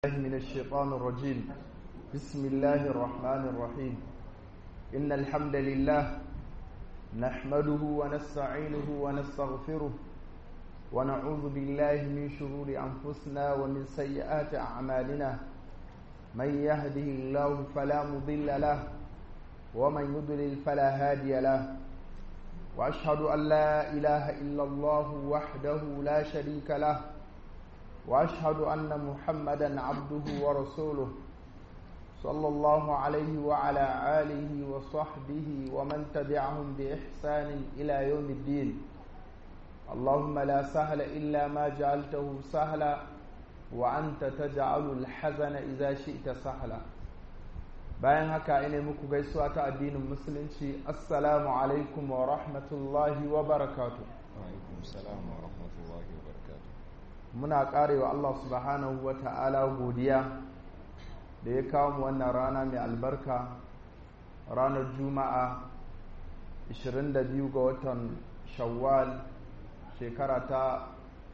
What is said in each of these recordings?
الله من الشيطان الرجيم بسم الله الرحمن الرحيم إن الحمد لله نحمده ونستعينه ونستغفره ونعوذ بالله من شرور أنفسنا ومن سيئات أعمالنا من يهده الله فلا مضل له ومن يضلل فلا هادي له وأشهد أن لا إله إلا الله وحده لا شريك له واشهد ان محمدا عبده ورسوله صلى الله عليه وعلى اله وصحبه ومن تبعهم باحسان الى يوم الدين اللهم لا سهل الا ما جعلته سهلا وانت تجعل الحزن اذا شئت سهلا bayan haka ina muku gaisuwa ta addinin musulunci assalamu alaikum wa rahmatullahi wa barakatuh alaikum salam wa rahmatullahi wa barakatuh muna karewa Allah subhanahu wa ta'ala godiya da ya kawo mu wannan rana mai albarka ranar juma'a 22 ga watan shawwal shekara ta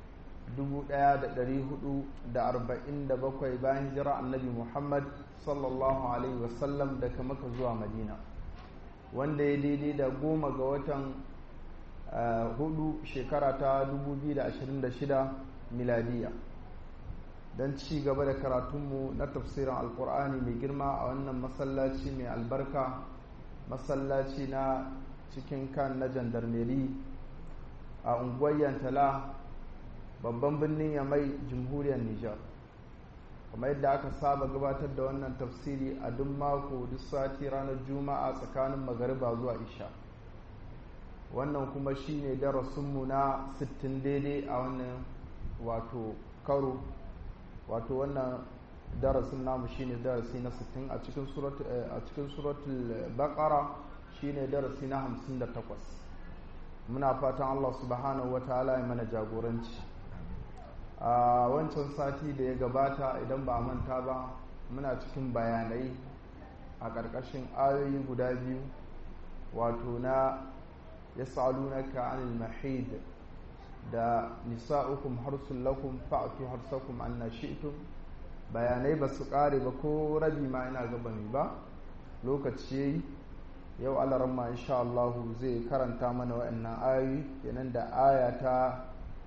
1447 bayan hijira annabi muhammad sallallahu alaihi wasallam daga maka zuwa madina wanda ya daidai da goma ga watan hudu shekara ta 2026 miladiya don ci gaba da karatunmu na tafsirin alkur'ani mai girma a wannan masallaci mai albarka masallaci na cikin kan na jandarmeri a unguwar yantala babban birnin yamai jamhuriyar nijar kamar yadda aka saba gabatar da wannan tafsiri a duk mako duk sati ranar juma'a tsakanin magariba zuwa isha wannan kuma shine darasinmu na 60 daidai a wannan wato karo wato wannan darasin namu shine darasi na 60 a cikin suratul a cikin suratul baqara shine darasi na 58 muna fatan Allah subhanahu wataala ya mana jagoranci a wancan sati da ya gabata idan ba a manta ba muna cikin bayanai a ƙarƙashin ayoyi guda biyu wato na yas'alunaka 'anil mahid da nisa'ukum harsun lakum fa'atu harsakum anna shi'tum bayanai ba su kare ba ko rabi ma ina gaba ne ba lokaci yayi yau alaramma insha Allah zai karanta mana wa'annan ayoyi kenan da aya ta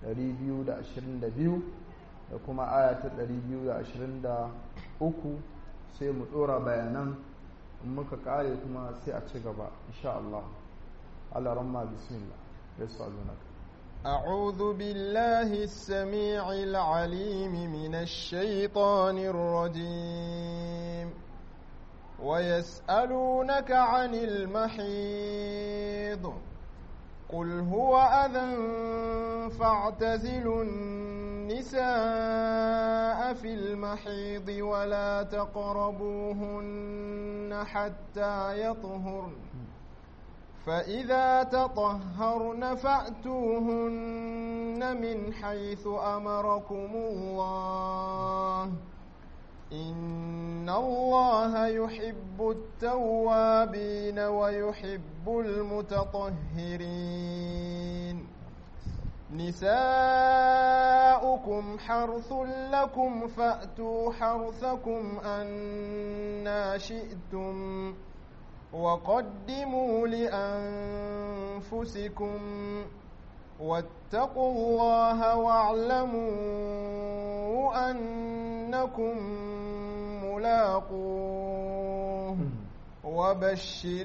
222 da kuma aya ta 223 sai mu dora bayanan in muka kare kuma sai a ci gaba insha Allah alaramma bismillah yasalunaka أعوذ بالله السميع العليم من الشيطان الرجيم ويسألونك عن المحيض قل هو أذى فاعتزلوا النساء في المحيض ولا تقربوهن حتى يطهرن فإذا تطهرن فأتوهن من حيث أمركم الله إن الله يحب التوابين ويحب المتطهرين نساؤكم حرث لكم فأتوا حرثكم أنا شئتم وقدموا لأنفسكم واتقوا الله واعلموا أنكم ملاقوه وبشر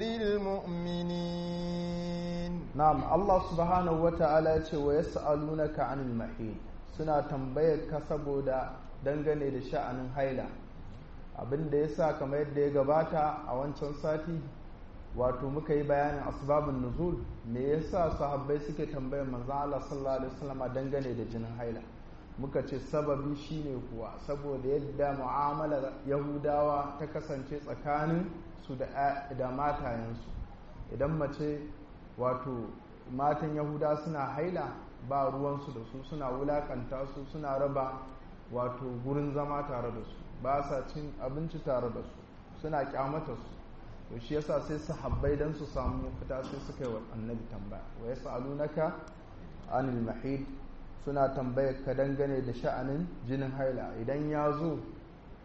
المؤمنين نعم الله سبحانه وتعالى ويسألونك عن المحيط suna tambayar ka saboda dangane da sha'anin haila abin da ya sa kamar yadda ya gabata a wancan sati wato muka yi bayanin asbabun nuzul me yasa sahabbai suke tambayar manzon Allah sallallahu alaihi wasallam dangane da jinin haila muka ce sababi shine kuwa saboda yadda mu'amalar yahudawa ta kasance tsakanin su da da matayensu idan mace wato matan yahuda suna haila ba ruwansu da su suna wulakanta su suna raba wato gurin zama tare da su ba sa cin abinci tare da su suna kyamata su to shi yasa sai sahabbai dan su samu fita sai suka yi wa annabi tambaya wa yas'alunaka anil mahid suna tambayar ka dangane da sha'anin jinin haila idan ya zo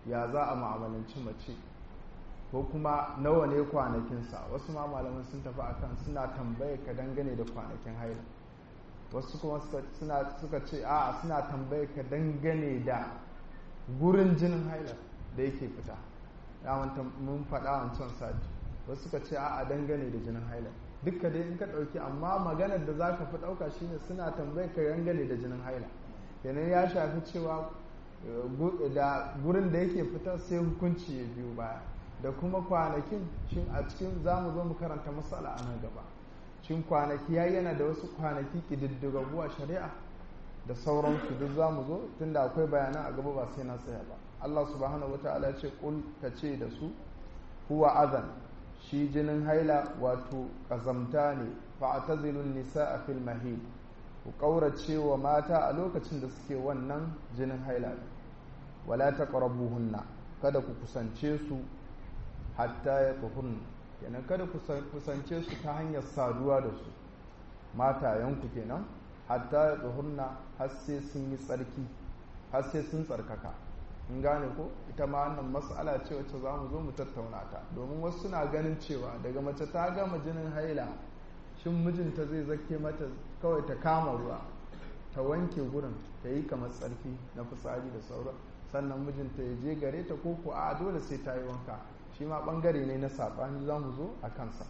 ya za a ma'amalanci mace ko kuma nawa ne kwanakinsa wasu ma malaman sun tafi akan suna tambaye ka dangane da kwanakin haila wasu kuma suka ce a suna tambaye ka dangane da gurin jinin haila da yake fita mun faɗa wancan sati wasu suka ce a dangane da jinin haila dukka dai in ka ɗauki amma maganar da za ka fi ɗauka shine suna tambaye ka dangane da jinin haila kenan ya shafi cewa da gurin da yake fita sai hukunci ya biyu baya da kuma kwanakin shin a cikin za mu zo mu karanta matsala a nan gaba shin kwanaki ya yana da wasu kwanaki ƙididdigaggu a shari'a da sauransu duk za mu zo tunda akwai bayanan a gaba ba sai na tsaya ba Allah subhanahu wataala ya ce kul ka ce da su huwa azan shi jinin haila wato ƙazamta ne fa'tazilun nisaa fil mahid ku ƙaurace wa mata a lokacin da suke wannan jinin haila wala taqrabuhunna kada ku kusance su hatta ya tuhunna kenan kada ku kusance su ta hanyar saduwa da su matayenku kenan hatta ya tuhunna har sai sun yi tsarki har sai sun tsarkaka in gane ko ita ma wannan mas'ala ce wacce za mu zo mu tattauna ta domin wasu suna ganin cewa daga mace ta gama jinin haila shin mijinta zai zake mata kawai ta kama ruwa ta wanke gurin ta yi kamar tsarki na fitsari da sauran sannan mijinta ya je gare ta ko a dole sai ta yi wanka shi ma bangare ne na saɓani za mu zo a kansa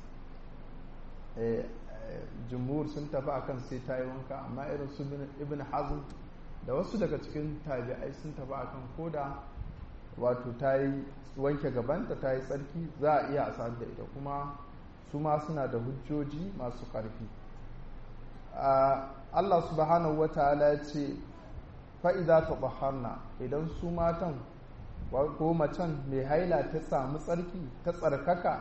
jumhur sun tafi akan sai ta yi wanka amma irin su ibn hazm da wasu daga cikin tabi'ai sun tafi akan koda wato ta yi wanke gabanta ta yi tsarki za a iya a da ita kuma su ma suna da hujjoji masu ƙarfi Allah subhanahu wa ta'ala ya ce fa'iza ta baharna idan su matan ko macen mai haila ta samu tsarki ta tsarkaka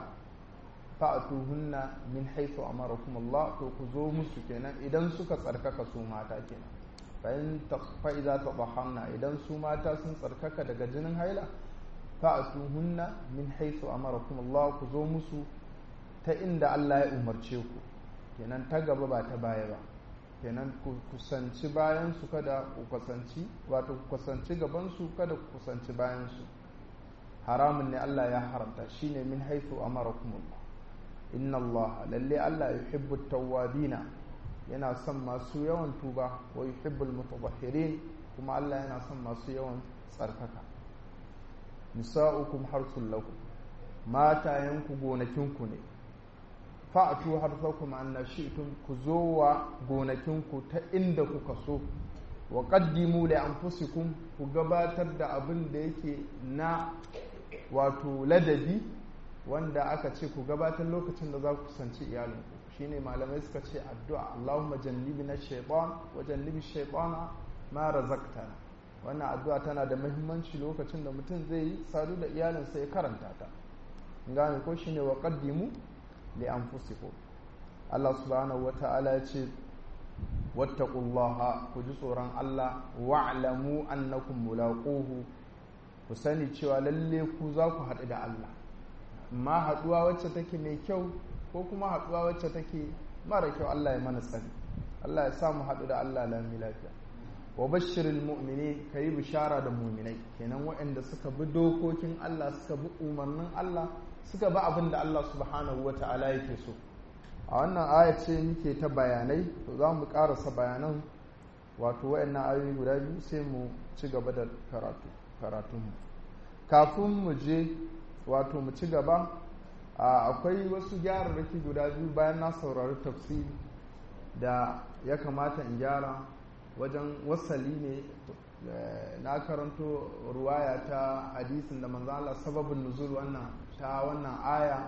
fa'atuhunna min haifu amarakum Allah to ku zo musu kenan idan suka tsarkaka su mata kenan bayan fa'iza ta baharna idan su mata sun tsarkaka daga jinin haila fa'atuhunna min haifu amarakum Allah ku zo musu ta inda Allah ya umarce ku kenan ta gaba ba ta baya ba kenan ku kusanci bayan su kada ku kusanci wato ku kusanci gaban su kada ku kusanci bayan su haramun ne Allah ya haramta shine min haythu amarakum Allah inna Allah lalle Allah yuhibbu tawwabina yana son masu yawan tuba wa yuhibbul mutatahhirin kuma Allah yana son masu yawan tsarkaka nisa'ukum harsul lakum matayenku gonakinku ne fa'atu harsakum anna shi'tum ku zo wa gonakinku ta inda kuka so wa qaddimu li anfusikum ku gabatar da abin da yake na wato ladabi wanda aka ce ku gabatar lokacin da za ku kusanci iyalinku shine malamai suka ce addu'a Allahumma jannibna shaytan wa jannibi shaytana ma razaqtana wannan addu'a tana da muhimmanci lokacin da mutum zai yi sadu da iyalinsa ya karanta ta gane ko shine wa qaddimu li anfusikum Allah subhanahu wata'ala ya ce wattaqullaha ku ji tsoron Allah wa'lamu annakum mulaquhu ku sani cewa lalle ku za ku haɗu da Allah amma haɗuwa wacce take mai kyau ko kuma haɗuwa wacce take mara kyau Allah ya mana sani Allah ya sa mu haɗu da Allah lami lafiya wa bashirin mu'mini ka yi bishara da muminai kenan waɗanda suka bi dokokin Allah suka bi umarnin Allah suka bi abin da Allah subhanahu wa ta'ala yake so a wannan aya ce muke ta bayanai to za mu ƙarasa bayanan wato waɗannan ayoyi guda biyu sai mu ci gaba da karatu karatunmu kafin mu je wato mu ci gaba akwai wasu gyararraki guda biyu bayan na saurari tafsiri da ya kamata in gyara wajen wasali ne na karanto ruwaya ta hadisin da manzo Allah sababin nuzul wannan ta wannan aya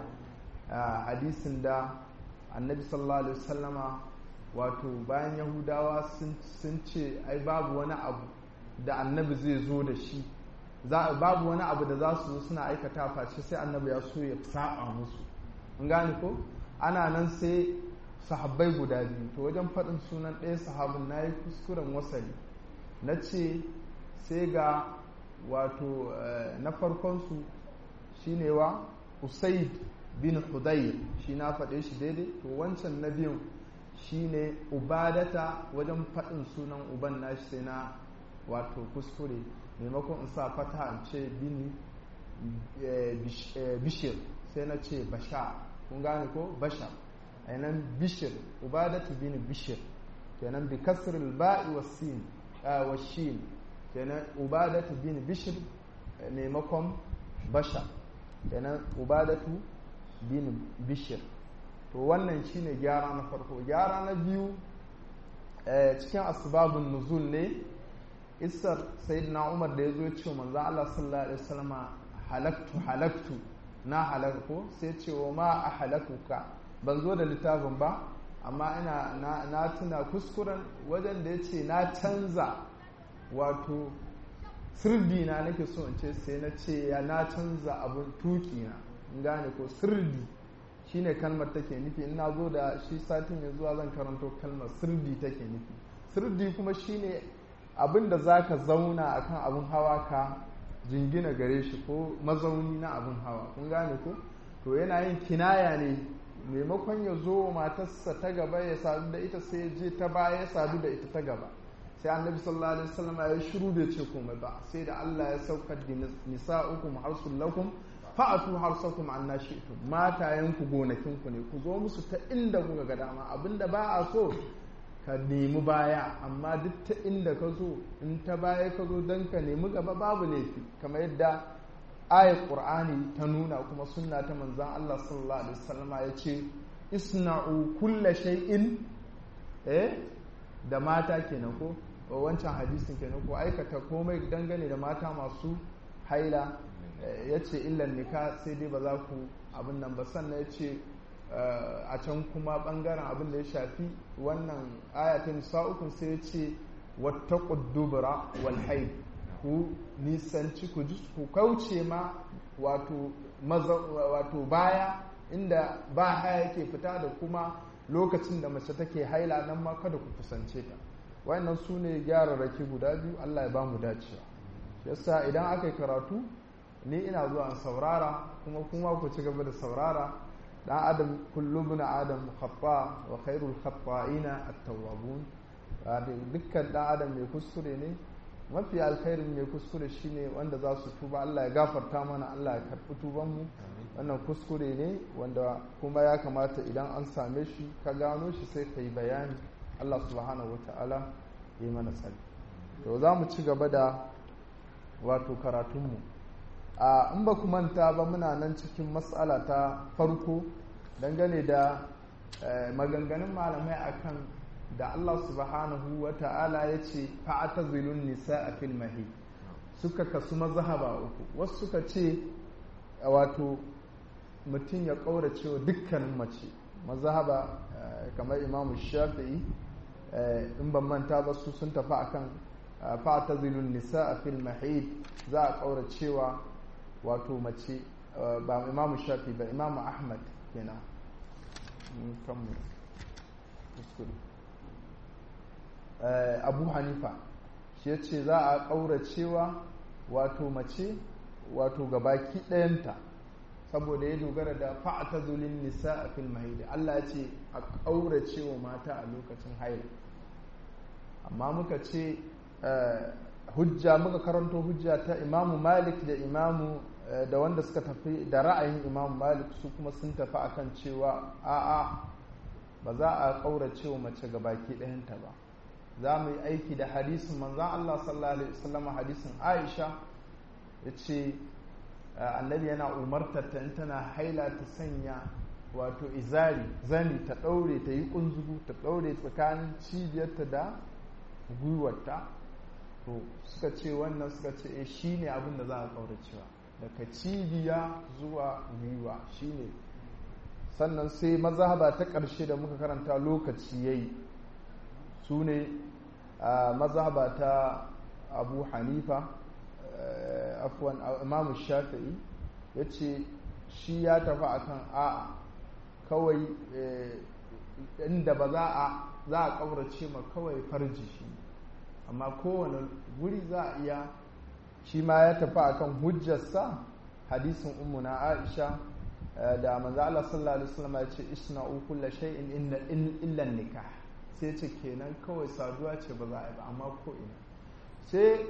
hadisin da annabi sallallahu alaihi wasallama wato bayan yahudawa sun ce ai babu wani abu da annabi zai zo da shi babu wani abu da za su zo suna aikata face sai annabi ya so ya saba musu in gane ko ana nan sai sahabbai guda biyu to wajen faɗin sunan ɗaya sahabin na yi kuskuren wasali na ce sai ga wato na farkonsu shine wa usaid bin hudayr shi na faɗe shi daidai to wancan na biyun shine ubadata wajen faɗin sunan uban nashi sai na wato kuskure maimakon in sa fata in ce bin bishir sai na ce basha kun gane ko basha ainihin bishir ubadatu bin bishir kenan bi kasr al-ba'i was-sin was-shin kenan ubadatu bin bishir maimakon basha kenan ubadatu bin bishir to wannan shine gyara na farko gyara na biyu cikin asbabun nuzul ne isar sayyidina umar da ya zo ce manzo Allah sallallahu alaihi wasallam halaktu halaktu na halakko sai ce wa ma a halakuka ban zo da littafin ba amma ina na tuna kuskuren wajen da ya ce na canza wato sirdi na nake so in ce sai na ce ya na canza abin tuki na in gane ko sirdi shine kalmar take nufi in na zo da shi satin mai zuwa zan karanto kalmar sirdi take nufi sirdi kuma shine abin da za ka zauna akan abin hawa ka jingina gare shi ko mazauni na abin hawa kun gane ko to yana yin kinaya ne maimakon ya zo matarsa ta gaba ya sadu da ita sai ya je ta baya ya sadu da ita ta gaba sai annabi sallallahu alaihi wasallam ya shiru bai ce komai ba sai da Allah ya saukar da nisa'ukum harsul lakum fa'atu harsakum anna shi'tum matayenku gonakinku ne ku zo musu ta inda kuka ga dama abinda ba a so ka nemi baya amma duk ta inda ka zo in ta baya ka zo don ka nemi gaba babu laifi kamar yadda ayat qur'ani ta nuna kuma sunna ta manzon Allah sallallahu alaihi wasallama ya ce isna'u kulla shay'in eh da mata kenan ko wancan hadisin kenan ko aikata komai dangane da mata masu haila ya ce illan nika sai dai ba za ku abin nan ba sannan ya ce a can kuma bangaren abin da ya shafi wannan ayatun nisa'ukun sai ya ce wata ƙuddubura wal haid ku nisanci ku ji ku kauce ma wato baya inda ba haya yake fita da kuma lokacin da mace take haila nan ma kada ku kusance ta wayannan su ne gyararraki guda biyu allah ya ba mu dacewa yasa idan aka yi karatu ni ina zuwa in saurara kuma kuma ku ci gaba da saurara dan adam kullum na adam khata wa khairul khata'ina at-tawwabun dukkan dan adam mai kuskure ne mafi alkhairin mai kuskure shine wanda za su tuba Allah ya gafarta mana Allah ya karɓi tuban mu wannan kuskure ne wanda kuma ya kamata idan an same shi ka gano shi sai ka yi bayani Allah subhanahu wata'ala ya yi mana tsari to za mu ci gaba da wato karatunmu a in ba ku manta ba muna nan cikin matsala ta farko dangane da maganganun malamai akan da Allah subhanahu wa ta'ala ya ce fa'atazilun nisa a fil mahi suka kasu mazhaba uku wasu suka ce wato mutum ya ƙaurace wa dukkanin mace mazhaba kamar imamu shafi'i in ban manta ba su sun tafi akan fa'atazilun nisa a fil mahid za a ƙauracewa wato mace ba imamu shafi ba imamu ahmad kenan abu hanifa shi ya ce za a ƙauracewa wato mace wato gabaki ɗayanta saboda ya dogara da fa'ata zulin nisa a fil mahidi Allah ya ce a ƙauracewa mata a lokacin haila amma muka ce hujja muka karanto hujja ta imamu malik da imamu da wanda suka tafi da ra'ayin imamu malik su kuma sun tafi akan cewa a'a ba za a ƙaurace wa mace ga baki ɗayanta ba za mu yi aiki da hadisin manzan Allah sallallahu alaihi wasallam hadisin Aisha ya ce annabi yana umartar ta in tana haila ta sanya wato izari zani ta ɗaure ta yi ƙunzugu ta ɗaure tsakanin cibiyarta da gwiwarta to suka ce wannan suka ce e shi ne abin da za a ƙauracewa daga cibiya zuwa gwiwa shi ne sannan sai mazhaba ta ƙarshe da muka karanta lokaci ya yi su ne mazhaba ta abu hanifa afuwan imamu shafi'i ya ce shi ya tafi akan a'a kawai inda ba za a za a ƙaurace ma kawai farji shi amma kowane guri za a iya shi ma ya tafi akan hujjarsa hadisin ummu na aisha da manzo Allah sallallahu alaihi wasallam ya ce isna'u kulla shay'in inna illa nikah sai ce kenan kawai saduwa ce ba za a yi ba amma ko ina sai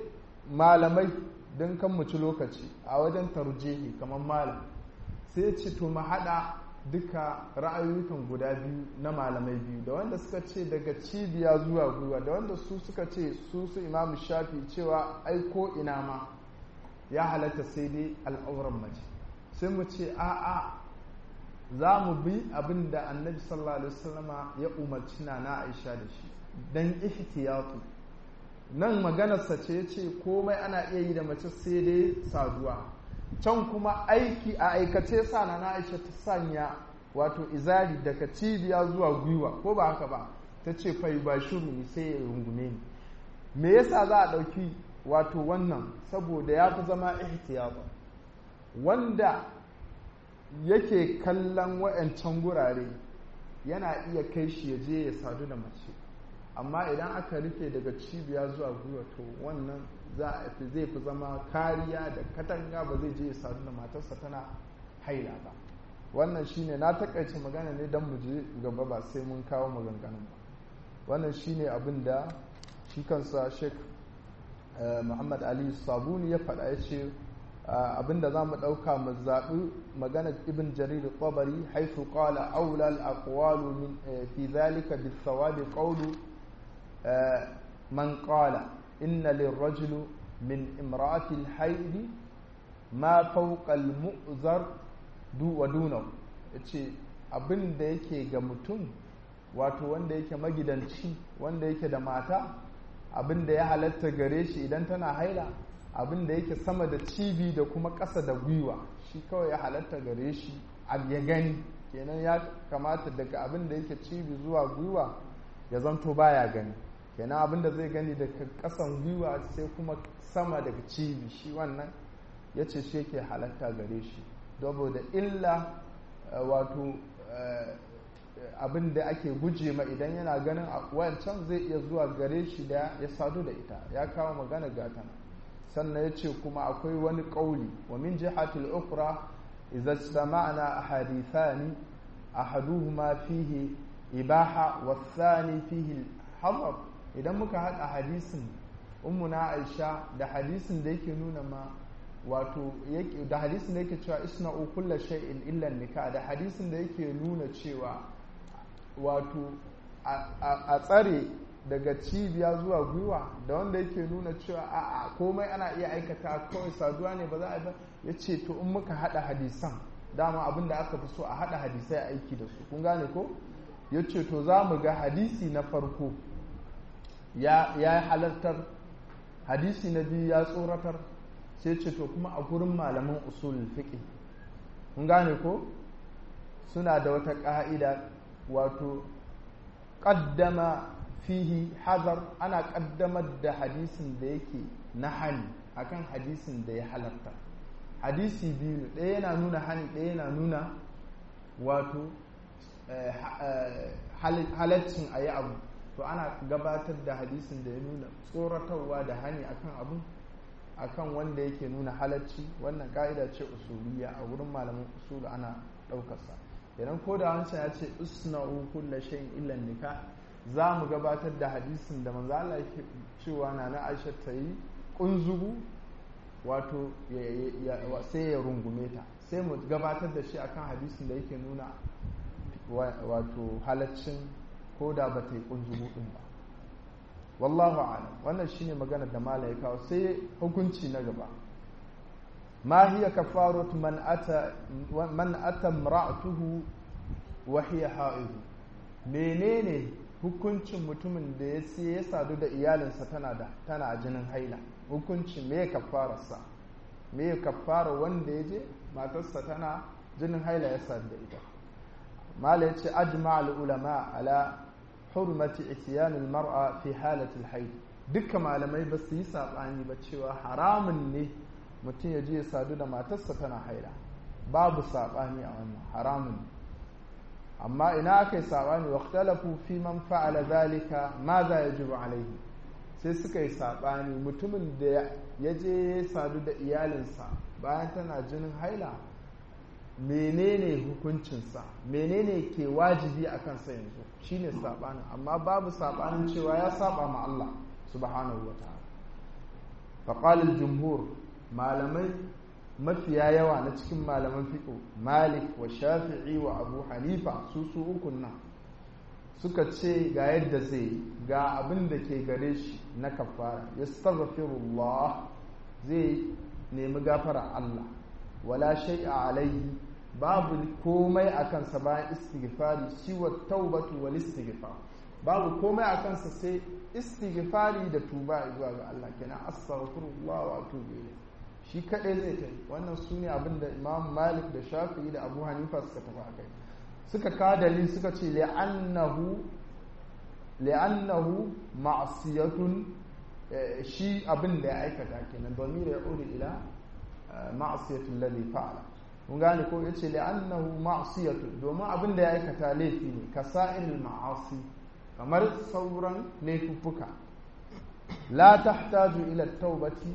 malamai don kan mu ci lokaci a wajen tarjihi kamar malam sai ce to mu haɗa duka ra'ayoyin guda biyu na malamai biyu da wanda suka ce daga cibiya zuwa gwiwa da wanda su suka ce su su imamu shafi cewa ai ko ina ma ya halatta sai dai al'auran mace sai mu ce a'a za mu bi abin da annabi sallallahu alaihi wasallama ya umarci na na aisha da shi dan ihtiyatu nan maganarsa ce ya ce komai ana iya yi da mace sai dai saduwa can kuma aiki a aikace sa na aisha ta sanya wato izari daga cibiya zuwa gwiwa ko ba haka ba ta ce fai ba shiru sai ya rungume ni me yasa za a ɗauki wato wannan saboda ya fi zama ihtiyata wanda yake kallon wa'ancan gurare yana iya kai shi ya je ya sadu da mace amma idan aka rufe daga cibiya zuwa gwiwa to wannan za a fi zai fi zama kariya da katanga ba zai je ya sadu da matarsa tana haila ba wannan shine na takaice magana ne don mu je gaba ba sai mun kawo maganganun ba wannan shine abin da shi kansa sheik muhammad ali sabuni ya faɗa ya ce abinda za mu ɗauka mu zaɓi maganar ibn jarir tabari haifu qala aula al-aqwalu min fi dhalika bi thawabi qawlu man qala inna lirrajuli min imra'ati al-hayd ma fawqa al-mu'zar du wa dunahu yace abinda yake ga mutum wato wanda yake magidanci wanda yake da mata abinda ya halatta gare shi idan tana haila abin da yake sama da cibi da kuma ƙasa da gwiwa shi kawai ya halatta gare shi ya gani kenan ya kamata daga abin da yake cibi zuwa gwiwa ya zanto baya gani kenan abin da zai gani daga ƙasan gwiwa sai kuma sama daga cibi shi wannan ya ce shi yake halatta gare shi saboda illa wato abin da ake guje ma idan yana ganin wancan zai iya zuwa gare shi da ya sadu da ita ya kawo magana gatana sannan ya ce kuma akwai wani ƙauli wa min jihatil ukra idza istama'na ahadithani ahaduhuma fihi ibaha wa thani fihi hadar idan muka haɗa hadisin ummuna aisha da hadisin da yake nuna ma wato da hadisin da yake cewa isna'u kulla shay'in illa nikah da hadisin da yake nuna cewa wato a tsare daga cibiya zuwa gwiwa da wanda yake nuna cewa a komai ana iya aikata kawai saduwa ne ba za a ba ya ce to in muka hada hadisan dama abin da aka fi so a hada hadisai a aiki da su kun gane ko ya ce to za mu ga hadisi na farko ya yi halartar hadisi na biyu ya tsoratar sai ce to kuma a gurin malaman usulul fiqh kun gane ko suna da wata ƙa'ida wato ƙaddama fihi hazar ana ƙaddamar da hadisin da yake na hani akan hadisin da ya halarta hadisi biyu ɗaya yana nuna hani ɗaya yana nuna wato halaccin a yi abu to ana gabatar da hadisin da ya nuna tsoratarwa da hani akan abu akan wanda yake nuna halacci wannan ka'ida ce usuliya a wurin malaman usulu ana ɗaukarsa idan ko da wancan ya ce usna'u kulla shay'in illa nikah za mu gabatar da hadisin da manzo Allah yake cewa na na Aisha ta yi kunzugu wato sai ya rungume ta sai mu gabatar da shi akan hadisin da yake nuna wato halaccin ko da ba ta yi kunzugu din ba wallahu a'lam wannan shine maganar da mala ya kawo sai hukunci na gaba ma hiya kafaratu man ata man ata imra'atuhu wa hiya ha'id menene hukuncin mutumin da ya sai ya sadu da iyalinsa tana da tana a jinin haila hukuncin me ya kafararsa me ya kafara wanda ya je matarsa tana jinin haila ya sadu da ita mala ya ce ajma al ulama ala hurmati ityan al mar'a fi halati al haid dukkan malamai ba su yi sabani ba cewa haramun ne mutum ya je ya sadu da matarsa tana haila babu sabani a wannan haramun ne amma ina aka yi saɓani wa ikhtalafu fi man fa'ala zalika ma za ya jibu alaihi sai suka yi saɓani mutumin da ya je ya sadu da iyalinsa bayan tana jinin haila menene hukuncinsa menene ke wajibi a kansa yanzu shine saɓanin amma babu saɓanin cewa ya saba ma Allah subhanahu wa ta'ala faƙalin jumhur malamai mafiya yawa na cikin malaman fiƙo malik wa shafi'i wa abu hanifa su su ukun nan suka ce ga yadda zai ga abin da ke gare shi na kafara ya staghfirullah zai nemi gafara Allah wala shay'a alaihi babu komai a kansa bayan istighfari siwa taubatu wal istighfar babu komai a kansa sai istighfari da tuba zuwa ga Allah kenan astaghfirullah wa atubu ilayh shi kadai zai kai wannan sune abin da Imam Malik da Shafi'i da Abu Hanifa suka tafi akai suka ka dalil suka ce li'annahu li'annahu ma'siyatun shi abin da ya aikata kenan domin ya uri ila ma'siyatul ladhi fa'ala kun gane ko yace li'annahu ma'siyatun domin abin da ya aikata laifi ne kasa'il ma'asi kamar sauran laifuffuka la tahtaju ila taubati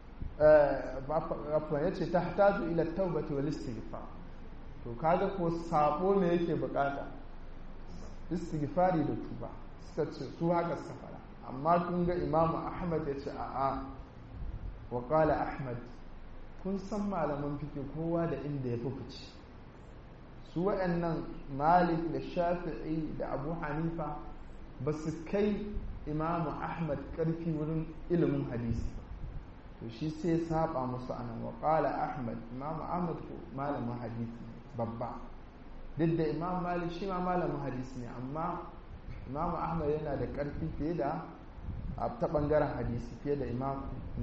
afwan yace tahtaju ila taubati wal istighfar to kaga ko sabo ne yake bukata istighfari da tuba suka ce su haka suka fara amma kun ga imamu ahmad ya ce a'a wa qala ahmad kun san malaman fike kowa da inda ya fi fice su waɗannan malik da shafi'i da abu hanifa ba su kai imamu ahmad ƙarfi wurin ilimin hadisi ba to shi sai saba musu anan wa qala ahmad imamu ahmad ko malamin hadisi babba duk da imam malik shi ma malamin hadisi ne amma imam ahmad yana da ƙarfi fiye da ta ɓangaren hadisi fiye da imam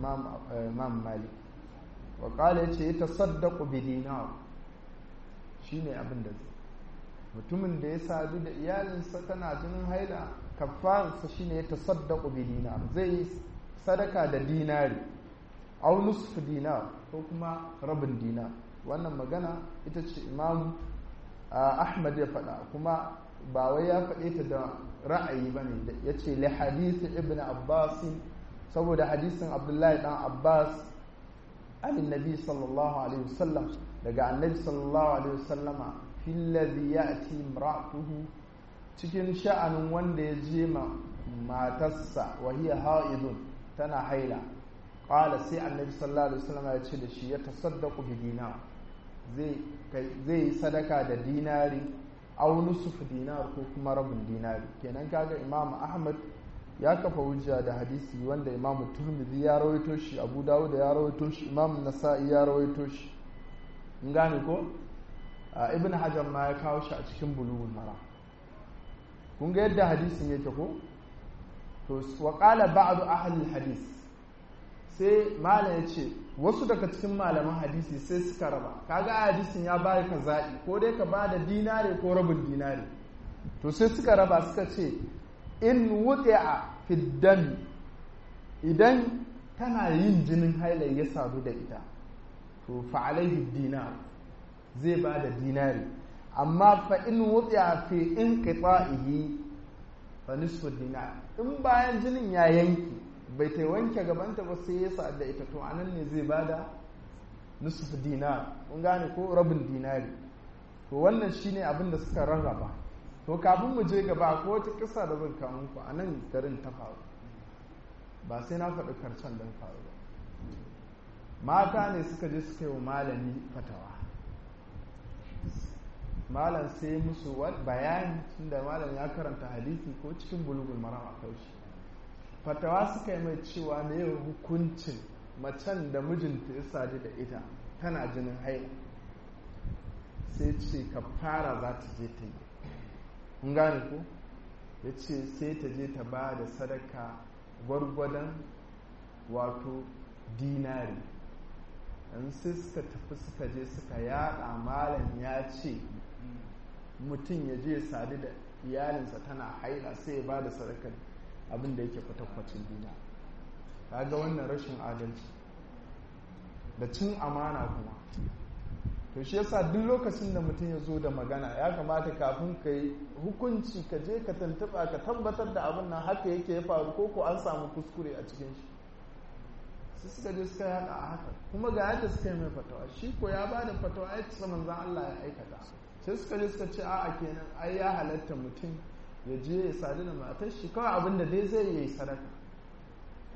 malik wa ƙala ya ce ya tasaddaku bi dinar shi ne abin da zai mutumin da ya sadu da iyalinsa tana jinin haila kafarsa shi ne ya tasaddaku bi dinar zai yi sadaka da dinari au nusfu dinar ko kuma rabin dinar wannan magana ita ce imam ahmad ya faɗa kuma ba wai ya faɗe ta da ra'ayi ba ne ya ce li hadisi ibn abbas saboda hadisin abdullahi dan abbas an nabi sallallahu alaihi wasallam daga annabi sallallahu alaihi wasallama fil ladhi ya'ti imra'atuhu cikin sha'anin wanda ya je ma matarsa wa hiya ha'idun tana haila qala sai annabi sallallahu alaihi wasallama ya ce da shi ya tasaddaqu bi dinar zai yi sadaka da dinari au nusuf dinar ko kuma rabin dinari kenan kaga imam ahmad ya kafa hujja da hadisi wanda imam turmidi ya rawaito shi abu dawud ya rawaito shi imam nasa'i ya rawaito shi in gane ko ibn hajar ma ya kawo shi a cikin bulughul mara kun ga yadda hadisin yake ko to wa qala ba'd ahli hadis sai malam ya ce wasu daga cikin malaman hadisi sai suka raba kaga a hadisin ya bayar ka zaɓi ko dai ka ba da dinare ko rabin dinare to sai suka raba suka ce in wuɗi'a fiddami idan tana yin jinin hailai ya sadu da ita to fa'alaihi dinar zai ba da dinari amma fa in wuɗi'a fi in qita'ihi fa nisfu dinar in bayan jinin ya yanki bai ta wanke gabanta ba sai ya sa'ad da ita to anan ne zai bada nusuf dinar kun gane ko rabin dinari to wannan shine abin da suka rarraba to kafin mu je gaba ko wata kisa da zan kawo muku a nan garin ta faru ba sai na faɗi karshen don faru ba mata ne suka je suka yi wa malami fatawa malam sai musu bayani tunda malam ya karanta hadisi ko cikin bulugul maram a kaushi fatawa suka yi mai cewa ne hukuncin macen da mijinta ya sadu da ita tana jinin haila sai ce ka fara za ta je ta yi kun gane ko ya ce sai ta je ta ba da sadaka gwargwadon wato dinari yan sai suka tafi suka je suka yada malam ya ce mutum ya je sadu da iyalinsa tana haila sai ya ba da sadakar abin da yake kwatakwacin dina ga wannan rashin adalci da cin amana kuma to shi yasa duk lokacin da mutum ya zo da magana ya kamata kafin ka yi hukunci ka je ka tantuba ka tabbatar da abin nan haka yake ya faru ko ko an samu kuskure a cikin shi su suka je suka yada a haka kuma ga yadda suka yi mai fatawa shi ko ya ba da fatawa ya ci manzan Allah ya aikata sai suka je suka ce a'a kenan ai ya halatta mutum ya je ya sadu da matar shi kawai abin da dai zai yi sadaka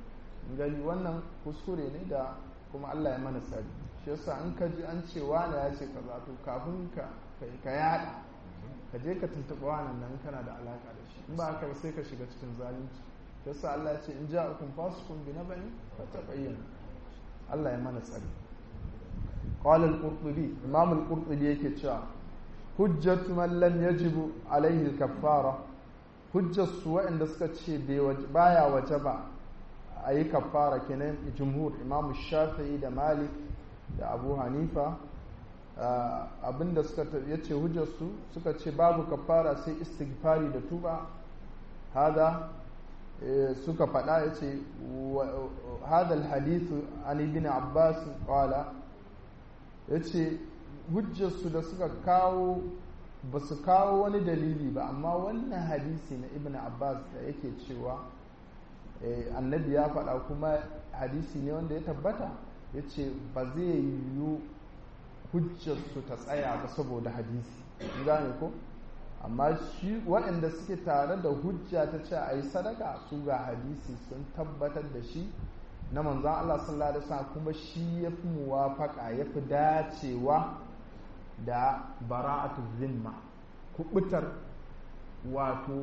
gani wannan kuskure ne da kuma Allah ya mana tsari shi yasa in ka ji an ce wani ya ce kaza to kafin ka ka yada ka je ka tuntuɓa wannan nan kana da alaka da shi in ba haka sai ka shiga cikin zalunci shi yasa Allah ya ce in ja'akum fasiqun bi naba'in fatabayyanu Allah ya mana tsari qala al-qurtubi imam al-qurtubi yake cewa hujjatu man lam yajibu alaihi al-kaffara hujjar su waɗanda suka ce baya waje ba a yi kaffara kenan jumhur imam shafi'i da malik da abu hanifa abinda suka ya ce hujjarsu suka ce babu kaffara sai istighfari da tuba hada suka faɗa ya ce hada alhadithu an ibn abbas qala ya ce hujjarsu da suka kawo ba su kawo wani dalili ba amma wannan hadisi na ibn abbas da yake cewa annabi ya faɗa kuma hadisi ne wanda ya tabbata ya ce ba zai yiwu hujjarsu ta tsaya ba saboda hadisi gane ko amma shi waɗanda suke tare da hujja ta ce a yi sadaka su ga hadisi sun tabbatar da shi na manzan Allah sallallahu alaihi wasallam kuma shi ya fi muwafaka ya fi dacewa da bara'atu zimma kubutar wato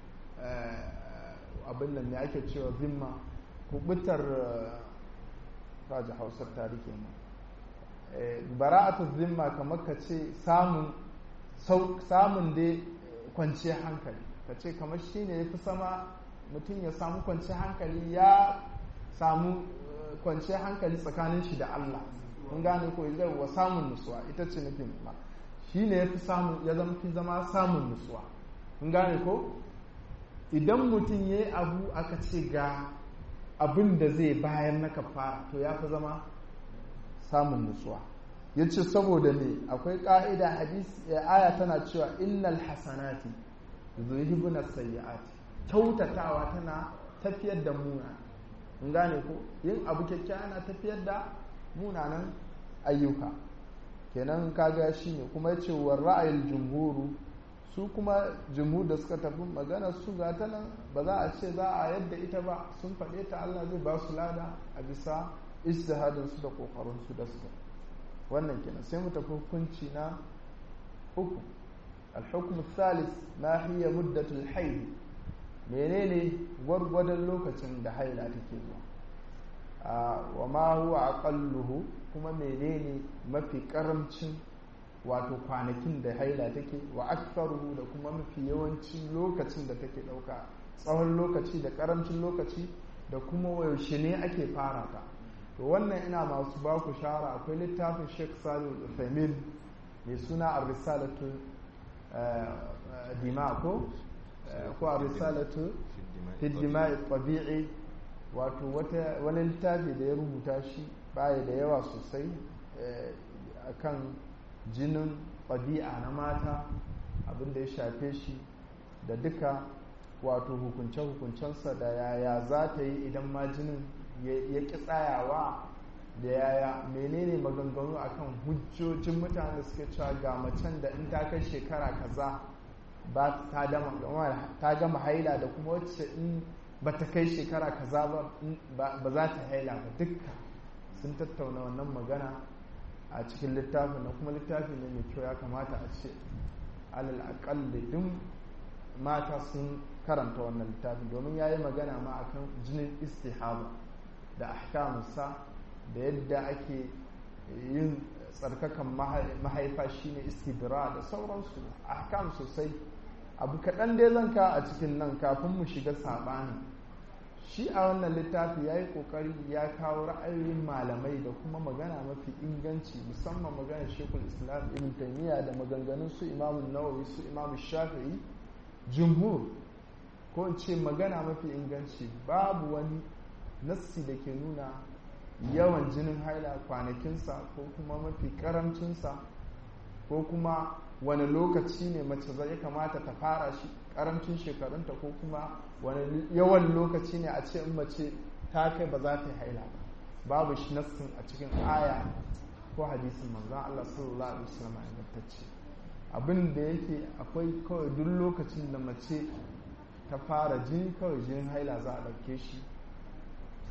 abin nan ne ake cewa zimma kubutar kaji hausar tarike mu bara'atu zimma kamar ka ce samun samun dai kwance hankali ka ce kamar shi ne ya fi sama mutum ya samu kwance hankali ya samu kwance hankali tsakanin shi da Allah kun gane ko zai wa samun nutsuwa ita ce nufin ma shi ne ya fi samu ya zama fi zama samun nutsuwa kun gane ko idan mutum ya yi abu aka ce ga abin da zai bayan na kafara to ya fi zama samun nutsuwa ya ce saboda ne akwai ƙa'ida hadisi aya tana cewa innal hasanati zuhibuna sayyi'ati kyautatawa tana tafiyar da muna in gane ko yin abu kyakkyawa na tafiyar da munanan ayyuka kenan kaga shi ne kuma ya ce wa ra'ayin jumhuru su kuma jumhur da suka tafi magana su ga ta nan ba za a ce za a yadda ita ba sun faɗe ta Allah zai ba su lada a bisa ijtihadin su da kokarin su da suka wannan kenan sai mu tafi hukunci na uku al-hukm thalith ma hiya muddatul hayd menene gwargwadon lokacin da haila take zuwa wa ma huwa aqalluhu kuma menene mafi karamcin wato kwanakin da haila take wa aktharuhu da kuma mafi yawancin lokacin da take dauka tsawon lokaci da karamcin lokaci da kuma yaushe ne ake fara ta to wannan ina masu ba ku shara akwai littafin Sheikh Salih Al-Uthaymeen mai suna Ar-Risalatu Dima ko ko Ar-Risalatu fi Dima'i Tabi'i wato wani littafi da ya rubuta shi baya da yawa sosai akan jinin ɗabi'a na mata abinda ya shafe shi da duka wato hukunce-hukuncensa da yaya za ta yi idan ma jinin ya ƙi tsayawa da yaya menene maganganu akan hujjojin mutane suke cewa ga macen da in ta kai shekara kaza ba ta gama haila da kuma wacce in ba ta kai shekara kaza ba ba za ta haila ba dukka sun tattauna wannan magana a cikin littafin na kuma littafi ne mai kyau ya kamata a ce alal akalli duk mata sun karanta wannan littafin domin ya yi magana ma akan jinin istihaba da ahkamunsa da yadda ake yin tsarkakan mahaifa shine istibra da sauransu ahkam sosai abu kaɗan dai zan ka a cikin nan kafin mu shiga saɓani shi a wannan littafi ya yi ƙoƙari ya kawo ra'ayoyin malamai da kuma magana mafi inganci musamman maganar shekul islam ibn taimiyya da maganganun su imamu nawawi su imamu shafi'i jumhur ko in ce magana mafi inganci babu wani nassi da ke nuna yawan jinin haila kwanakinsa ko kuma mafi karamcinsa ko kuma wani lokaci ne mace zai kamata ta fara shi karamcin shekarunta ko kuma wani yawan lokaci ne a ce in mace ta kai ba za ta yi haila ba babu shi nassin a cikin aya ko hadisin manzon Allah sallallahu alaihi wasallam ingantacce abin da yake akwai kawai duk lokacin da mace ta fara jini kawai jinin haila za a ɗauke shi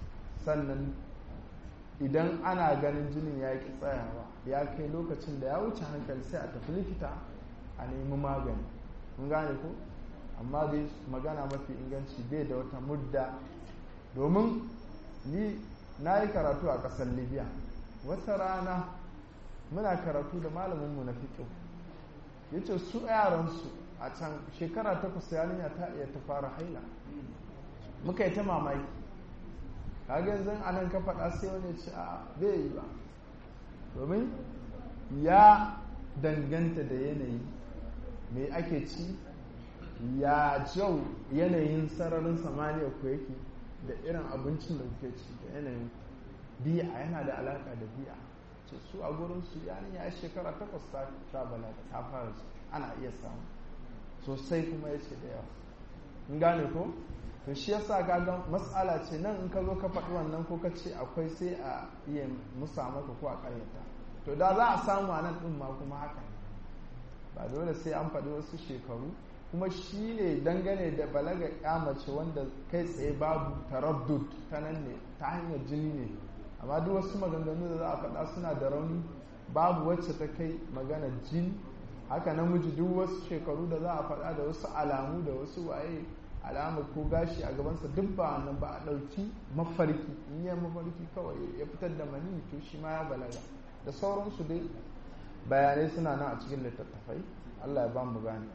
sannan idan ana ganin jinin ya ki tsayawa ya kai lokacin da ya wuce hankali sai a tafi likita a nemi magani mun gane ko amma dai magana mafi inganci bai da wata mudda domin ni na yi karatu a ƙasar libya wata rana muna karatu da malaminmu na fiƙo ya ce su yaransu a can shekara takwas yarinya ta iya ta fara haila muka yi ta mamaki kaga yanzu a nan ka faɗa sai wani ce a bai yi ba domin ya danganta da yanayi me ake ci ya jau yanayin sararin samaniya ku yake da irin abincin da kuke ci da yanayin biya yana da alaka da biya ce su a gurin su yani ya shekara takwas ta ta balaga ta fara su ana iya samu sosai kuma ya ce da yawa in gane ko to shi yasa kaga matsala ce nan in ka zo ka faɗi wannan ko ka ce akwai sai a iya musa maka ko a ƙaryata to da za a samu a nan ɗin ma kuma haka ba dole sai an faɗi wasu shekaru kuma shi ne dangane da balaga mace wanda kai tsaye babu taraddud ta nan ne ta hanyar jini ne amma duk wasu maganganu da za a faɗa suna da rauni babu wacce ta kai magana jini haka namiji duk wasu shekaru da za a faɗa da wasu alamu da wasu waye alama ko gashi a gabansa duk ba wannan ba a ɗauki mafarki in yi mafarki kawai ya fitar da mani to shi ma ya balaga da sauransu dai bayanai suna nan a cikin littattafai allah ya ba mu gane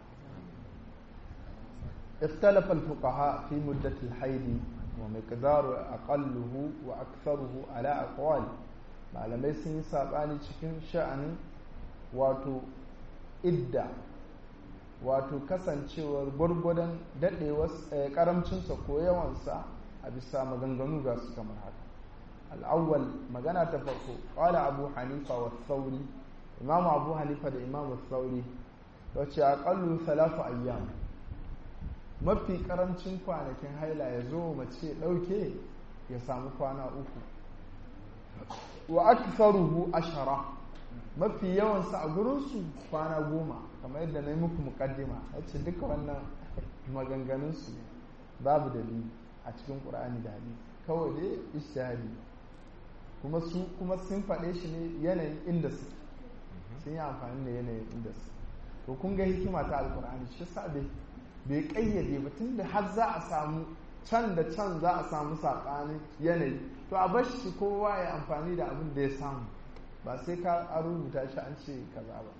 اختلف الفقهاء في مدة الحيض ومقدار أقله وأكثره على أقوال malamai sun yi saɓani cikin sha'anin wato idda wato kasancewar gwargwadon daɗewar ƙaramcinsa ko yawansa a bisa maganganu ga su kamar haka al'awwal magana ta farko ƙwala abu hanifa wa sauri imamu abu hanifa da imamu sauri wacce aƙallu salafu ayyam mafi karancin kwanakin haila ya zo mace ɗauke ya samu kwana uku wa aktharuhu ashara mafi yawansa a gurinsu kwana goma kamar yadda na yi muku mukaddima ya ce duka wannan maganganunsu babu dalili a cikin ƙur'ani da hadisi kawai dai ishtihadi kuma su kuma sun faɗe shi ne yanayin inda su sun yi amfani da yanayin inda su to kun ga hikima ta alƙur'ani shi sa bai bai kayyade ba tun da har za a samu can da can za a samu saɓanin yanayi to a bar shi kowa ya amfani da abin da ya samu ba sai ka a rubuta shi an ce kaza ba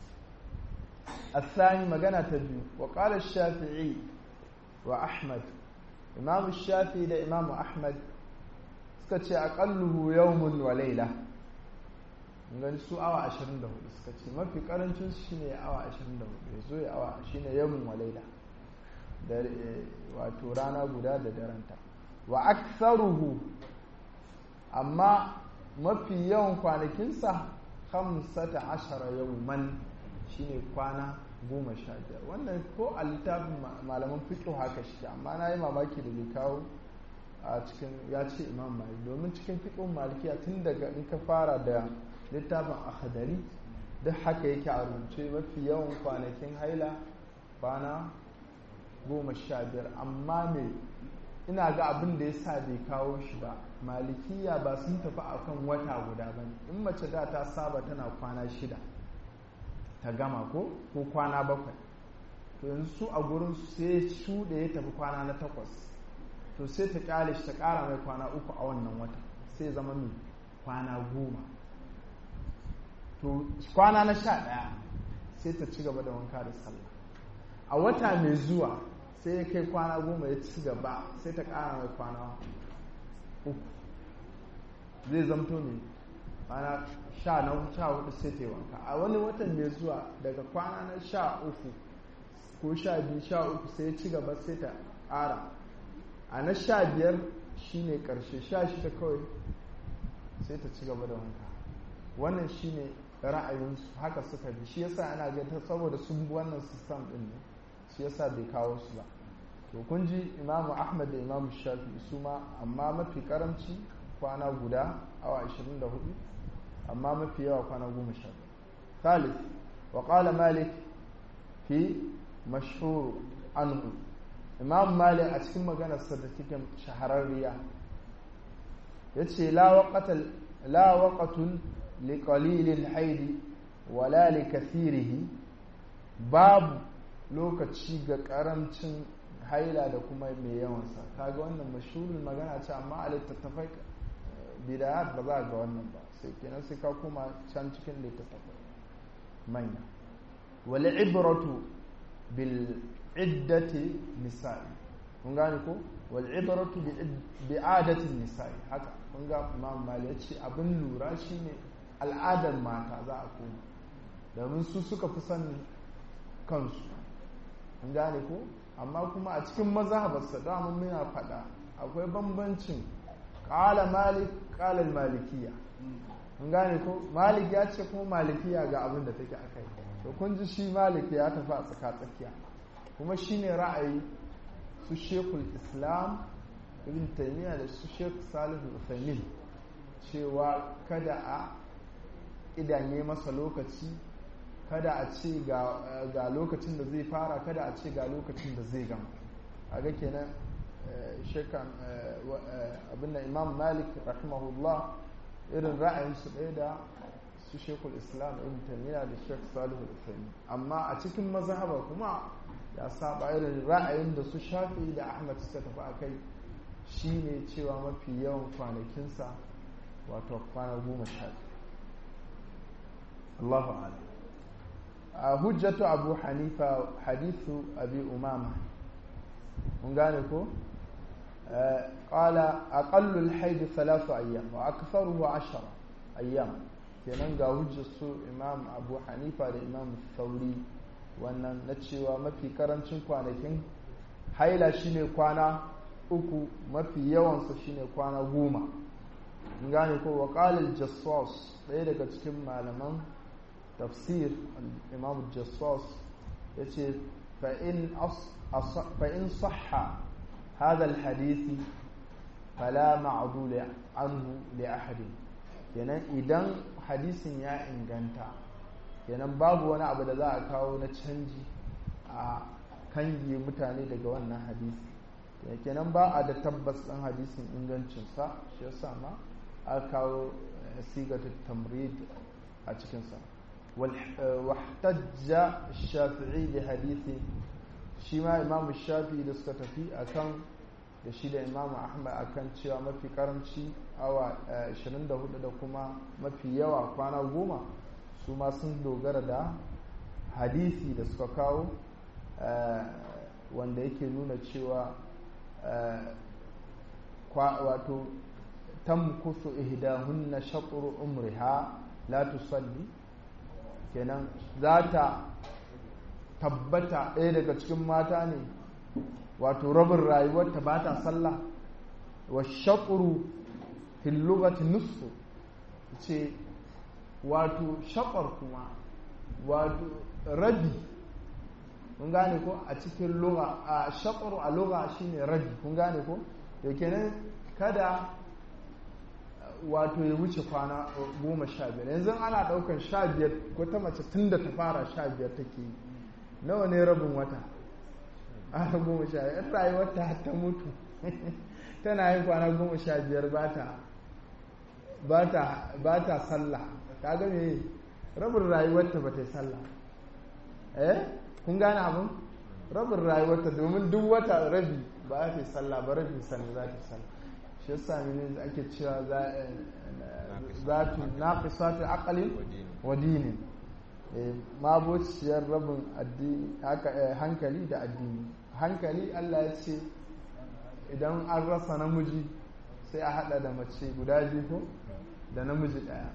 الثاني مجانا تبيو وقال الشافعي وأحمد إمام الشافعي ده إمام أحمد سكتش أقله يوم وليلة ngani su awa 24 suka ce mafi karancin shi ne awa 24 ya zo ya awa shi ne yawon walaila da wato rana guda da daranta wa aktharuhu amma mafi yawan kwanakinsa hamsata ashara yawman shine kwana goma sha biyar wannan ko a littafin malaman fiƙo haka shi amma na yi mamaki da bai kawo a cikin ya ce imam malik domin cikin fiƙon malikiya tun daga in ka fara da littafin akhadari duk haka yake a rubuce mafi yawan kwanakin haila kwana goma sha biyar amma me ina ga abin da ya sa bai kawo shi ba malikiya ba sun tafi akan wata guda ba in mace da ta saba tana kwana shida ta gama ko ko kwana bakwai to yanzu su a gurin sai su da ya tafi kwana na takwas to sai ta kyale shi ta kara mai kwana uku a wannan wata sai zama mai kwana goma to kwana na sha ɗaya sai ta ci gaba da wanka da sallah a wata mai zuwa sai ya kai kwana goma ya ci gaba sai ta ƙara mai kwana uku zai zamto ne kwana sha na sha hudu sai ta yi wanka a wani watan mai zuwa daga kwana na sha uku ko sha biyu sha uku sai ya ci gaba sai ta ƙara a na sha biyar shine ƙarshe sha shida kawai sai ta ci gaba da wanka wannan shine ra'ayinsu haka suka bi shi yasa ana ga saboda sun bi wannan sistem din ne shi yasa bai kawo su ba to kun ji imamu ahmad da imamu shafi su ma amma mafi karamci kwana guda awa 24 amma mafi yawa kwana 10 ثالث وقال مالك في مشهور عنه imam malik a cikin maganar da take shahararriya yace la waqatal la waqatun li qalilil haidi wala li kathirihi babu lokaci ga karamcin haila da kuma mai yawansa kaga wannan mashhurin magana ce amma a littattafai bidayat ba za ga wannan ba sai kenan sai ka kuma can cikin littattafai manya wal ibratu bil iddati nisa'i kun gane ko wal ibratu bi adati nisa'i haka kun ga imam mali ya ce abin lura shine al'adar mata za a koma domin su suka fi sanin kansu kun gane ko amma kuma a cikin mazhabarsa dama muna faɗa akwai bambancin ƙala malik ƙalar malikiya kun gane ko malik ya ce kuma malikiya ga abin da take a kai to kun ji shi malik ya tafi a tsaka-tsakiya kuma shi ne ra'ayi su shekul islam ibn taimiyya da su shek salihu uthaymin cewa kada a idanye masa lokaci kada a ce ga lokacin da zai fara kada a ce ga lokacin da zai gama a ga kenan shekan abinda imam malik rahimahullah irin ra'ayinsu ɗaya da su shekul islam ibn taymiya da shek salihu usaini amma a cikin mazhaba kuma ya saba irin ra'ayin da su shafi da ahmad suka tafi a kai shine cewa mafi yawan kwanakinsa wato kwana goma sha Allahu a'lam hujjatu abu hanifa hadithu abi umama mun gane ko qala aqallu al-hayd thalathu ayyam wa aktharuhu 10 ayyam kenan ga hujjar su imam abu hanifa da imam sauri wannan na cewa mafi karancin kwanakin haila shine kwana uku mafi yawansa shine kwana goma mun gane ko wa qala al-jassas ɗaya daga cikin malaman tafsir imam jassas ya ce fa'in sahha هذا الحديث فلا معدول عنه لأحد kenan idan hadisin ya inganta kenan babu wani abu da za a kawo na canji a kangi mutane daga wannan hadisi kenan ba a da tabbas ɗin hadisin ingancinsa shi yasa ma a kawo sigatu tamrid a cikinsa واحتج الشافعي بحديث شيما امام الشافعي da suka tafi akan da shi da imam ahmad akan cewa mafi karamci awa 24 da kuma mafi yawa kwana goma su ma sun dogara da hadisi da suka kawo wanda yake nuna cewa wato tamkusu ihdahunna shatru umriha la tusalli kenan za ta tabbata ɗaya daga cikin mata ne wato rabin rayuwarta ba ta sallah wa shaƙuru hillugati nusfu ce wato shaƙar kuma wato rabi kun gane ko a cikin lura a shaƙuru a lura shine rabi kun gane ko da kenan kada wato ya wuce kwana goma sha biyar yanzu ana ɗaukar sha biyar wata mace tun da ta fara sha biyar take yi nawa ne rabin wata ana goma sha biyar rayuwar ta ta mutu tana yin kwana goma sha biyar ba ta sallah ta ga me rabin rayuwarta ba ta yi sallah eh kun gane abin rabin rayuwarta domin duk wata rabi ba ta yi sallah ba rabin sannan za ta yi sallah shi yasa ne ake cewa za tu naqisatu aqlin wa dinin mabociyar rabin hankali da addini hankali Allah ya ce idan an rasa namiji sai a hada da mace guda biyu ko da namiji daya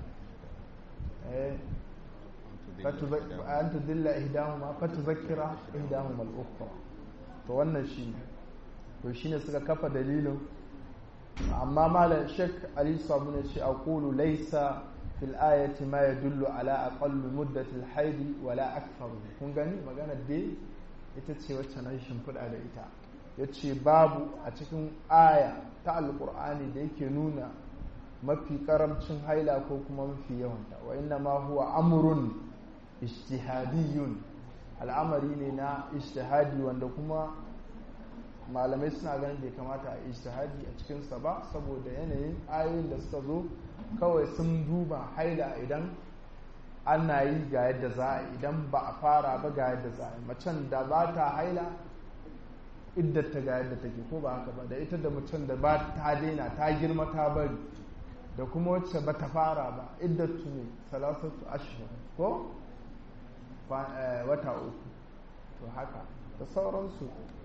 an tudilla ihdahuma fatuzakira ihdahuma al-ukhra to wannan shine to shine suka kafa dalilin amma malam shek ali sabu ne ce aqulu laysa fil ayati ma yadullu ala aqall muddati al haidi wala akthar kun gani magana dai ita ce wacce na shimfiɗa da ita yace babu a cikin aya ta alqur'ani da yake nuna mafi karamcin haila ko kuma mafi yawanta wa inna ma huwa amrun ijtihadiyun al'amari ne na ijtihadi wanda kuma malamai suna ganin bai kamata a ijtihadi a cikinsa ba saboda yanayin ayoyin da suka zo kawai sun duba haila idan ana yi ga yadda za a idan ba a fara ba ga yadda za a yi macen da ba ta haila iddata ga yadda take ko ba haka ba da ita da macen da ba ta daina ta girma ta bari da kuma wacce ba ta fara ba iddatu ne salasatu ashhur ko wata uku to haka da sauransu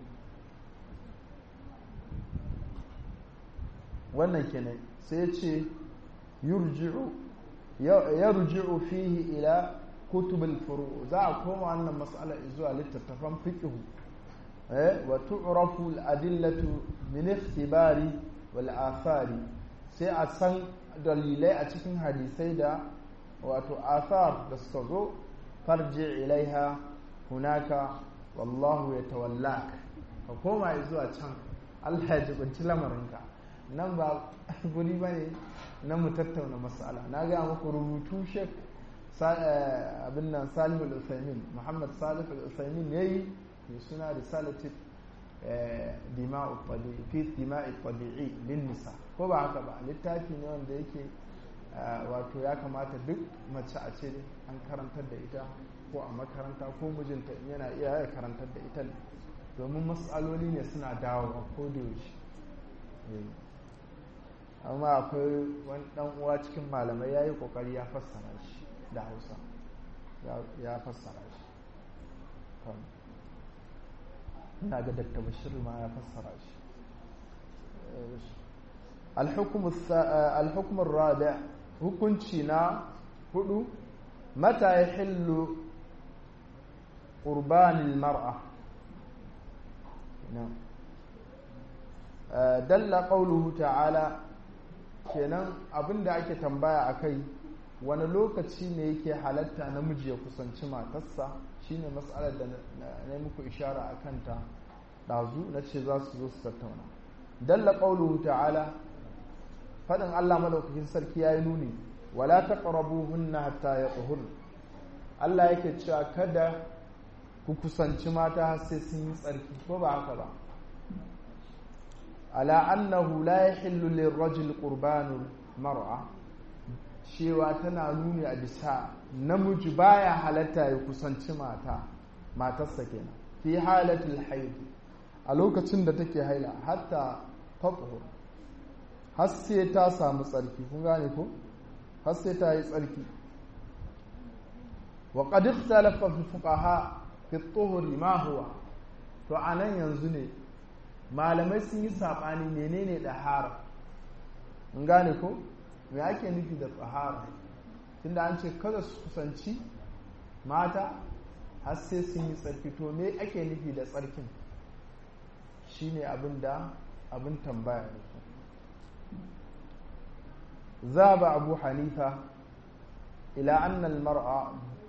wannan kenan sai ya ce yurji'u yarji'u fihi ila kutubul furu za a koma wannan mas'ala zuwa littattafan fiqh eh wa tu'rafu al-adillatu min ikhtibari wal athari sai a san dalilai a cikin hadisai da wato athar da suka zo farji ilaiha hunaka wallahu yatawallak ka koma zuwa can Allah ya jibinci lamarinka nan ba guri bane na mu tattauna mas'ala na ga muku rubutu shek abin nan Salih al-Utsaimin Muhammad Salih al-Utsaimin yayi mai suna risalati dima'u tabi'i fi dima'i tabi'i lin nisa ko ba haka ba littafi ne wanda yake wato ya kamata duk mace a ce an karantar da ita ko a makaranta ko mijinta yana iya ya karantar da ita domin matsaloli ne suna dawowa ko da yaushe amma akwai wani dan uwa cikin malamai ya yi kokari ya fassara shi da hausa ya fassara shi ina ga dakta bashir ma ya fassara shi alhukumar rada hukunci na hudu mata ya hillu ƙurbanin mar'a dalla ƙauluhu ta'ala kenan abinda ake tambaya a kai wani lokaci ne yake halatta namiji ya kusanci matarsa shine matsalar da na muku ishara a kanta ɗazu na ce za su zo su tattauna dalla ƙauluhu ta'ala faɗin allah madaukakin sarki ya yi nuni wala ta hunna hatta ya tsohur allah yake cewa kada ku kusanci mata har sai sun yi tsarki ko ba haka ba ala annahu la yahillu lirrajul qurbanul mar'a cewa tana nuni a bisa namiji baya halatta ya kusanci mata matarsa kenan fi halatul haid a lokacin da take haila hatta tatahur har sai ta samu tsarki kun gane ko har sai ta yi tsarki wa qad ikhtalafa fi fuqaha fi tuhuri ma huwa to anan yanzu ne malamai sun yi saɓani menene ɗahara in gane ko me ake nufi da tsahara tunda an ce kada su kusanci mata har sai sun yi tsarki to me ake nufi da tsarkin shine abin da abin tambaya ne ذهب أبو حنيفة إلى أن المرأة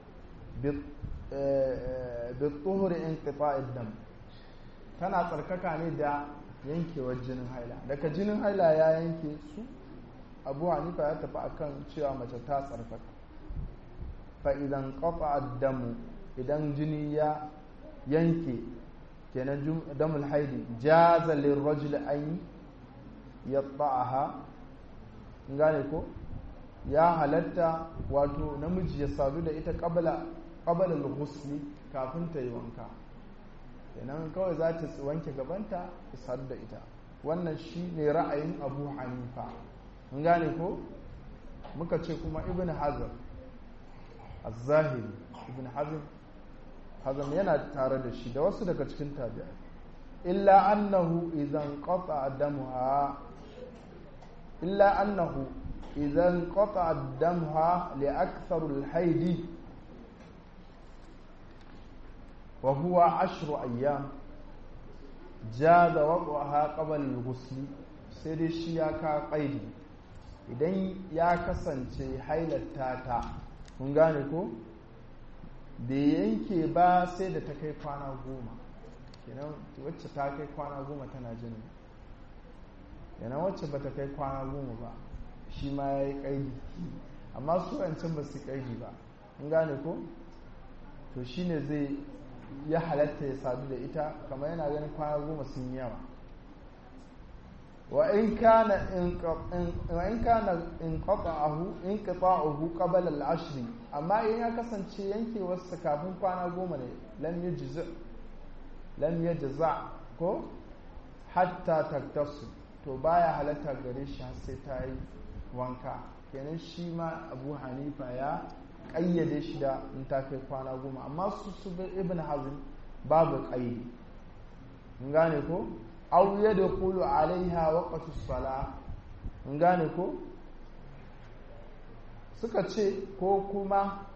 بالطهر انقطاع الدم tana tsarkaka ne da yankewar jinin haila daga jinin haila ya yanke su abu hanifa ya tafi akan cewa mace ta tsarkaka fa idan kafa damu idan jini ya yanke kenan damul haidi jaza lirrajul an yatta'aha gane ko ya halatta wato namiji ya sadu da ita qabla qabla al-ghusli kafin ta yi wanka kenan kawai za ta wanke gabanta ta sadu da ita wannan shi ne ra'ayin abu hanifa mun gane ko muka ce kuma ibn hazm az-zahiri ibn hazm hazm yana tare da shi da wasu daga cikin tabi'a illa annahu idan qata damuha illa annahu idan qata damuha li akthar al-haidi وهو عشر أيام جاز وضعها قبل الغسل sai dai shi ya ka ƙaidi idan ya kasance hailata ta kun gane ko bai yanke ba sai da ta kai kwana goma kenan wacce ta kai kwana goma tana jini kenan wacce ba ta kai kwana goma ba shi ma ya yi ƙaidi amma su wancan ba su ƙaidi ba kun gane ko to shine zai ya halatta ya sadu da ita kamar yana ganin kwana goma sun yi yawa wa in kana in kana in qata'ahu in qata'ahu qabla al-ashr amma in ya kasance yankewarsa kafin kwana goma ne lam yajza lam yajza ko hatta taktasu to baya halatta gare shi har sai ta yi wanka kenan shi ma abu hanifa ya ƙayyade shi da in ta kai kwana goma amma su su ibn hazm babu ƙayyade in gane ko aw yadkhulu alaiha waqtu sala in gane ko suka ce ko kuma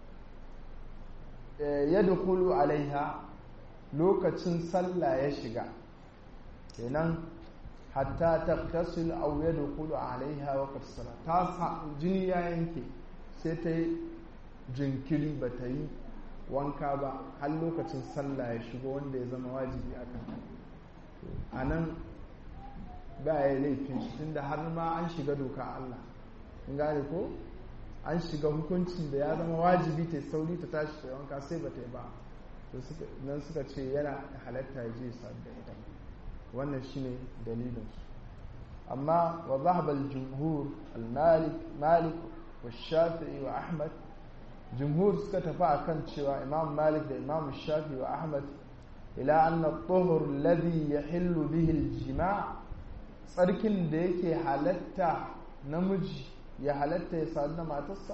yadkhulu alaiha lokacin sallah ya shiga kenan hatta taqtasil aw yadkhulu alaiha waqtu sala ta jini ya yanke sai ta yi jinkiri ba ta yi wanka ba har lokacin sallah ya shigo wanda ya zama wajibi a kan a nan ba ya laifin shi tunda har ma an shiga doka Allah in gane ko an shiga hukuncin da ya zama wajibi ta sauri ta tashi ta wanka sai ba ta yi ba nan suka ce yana halatta ya je da ita wannan shine dalilinsu amma wa zahaba al-jumhur al-malik malik wa shafi'i wa ahmad jumhur suka tafi akan cewa imam malik da imam shafi wa ahmad ila anna tuhur alladhi yahillu bihi aljima' tsarkin da yake halatta namiji ya halatta ya sadu da matarsa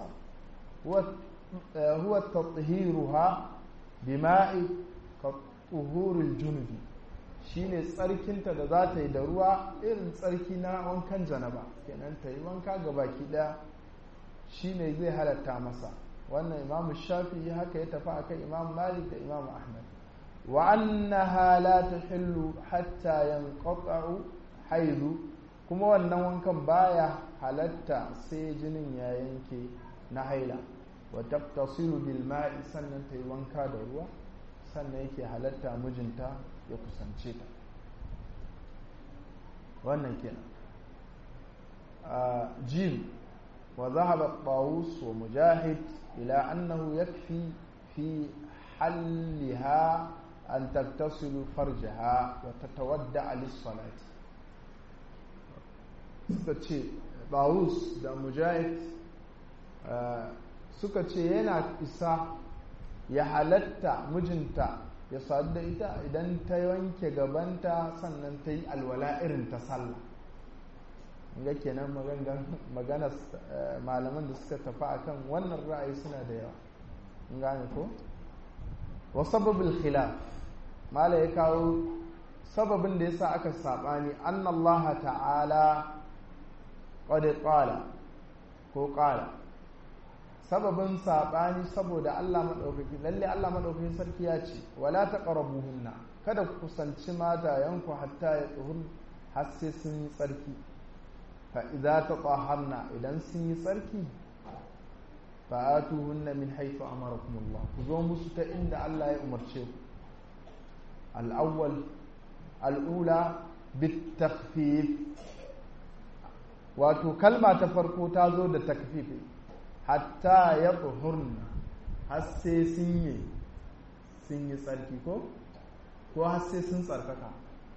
huwa tathiruha bima'i ka tuhurul junubi shine tsarkinta da za ta yi da ruwa irin tsarki na wankan janaba kenan ta yi wanka ga baki daya shine zai halatta masa wannan imamu shafi haka ya tafi akan imam malik da imam ahmad wa annaha la tahillu hatta yanqata'u haidu kuma wannan wankan baya halatta sai jinin ya yanke na haila wa taqtasilu bil ma'i sannan ta yi wanka da ruwa sannan yake halatta mijinta ya kusance ta wannan kenan jim wa zahaba طاووس ومجاهد إلى أنه يكفي في حلها أن تغتسل فرجها وتتودع للصلاة suka ce Bawus da Mujahid suka ce yana isa ya halatta mijinta ya sadu da ita idan ta wanke gabanta sannan ta yi alwala irin ta sallah ga kenan magana malaman da suka tafi akan wannan ra'ayi suna da yawa in gane ko wa sababul khilaf mala ya kawo sababin da yasa aka sabani annallaha ta'ala qad qala ko qala sababin sabani saboda Allah madaukaki lalle Allah madaukakin sarki ya ce wala taqrabuhunna kada ku kusanci matayanku hatta ya tsuhun har sai sun yi tsarki fa'iza ta tsaharna idan sun yi tsarki fa'atu hunna min haifu amarakumullah ku zo musu ta inda Allah ya umarce ku al'awwal al'ula bitakfif wato kalma ta farko ta zo da takfifi hatta ya tsohurna har sai sun yi sun yi tsarki ko ko har sai sun tsarkaka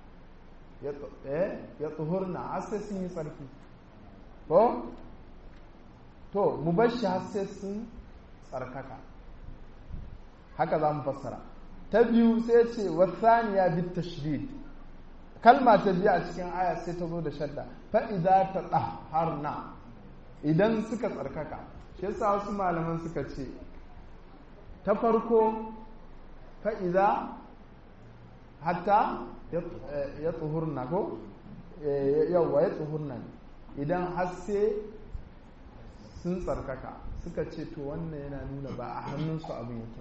ya tsohurna har sai sun yi tsarki ko to mu bar shi har sai sun tsarkaka haka za mu fassara ta biyu sai ce wasaniya bit tashdid kalma ta biyu a cikin aya sai ta zo da shadda fa idza tatahharna idan suka tsarkaka shi yasa wasu malaman suka ce ta farko fa idza hatta ya tsuhurna ko yawwa ya tsuhurna idan har sai sun tsarkaka suka ce to wannan yana nuna ba a hannunsu abin yake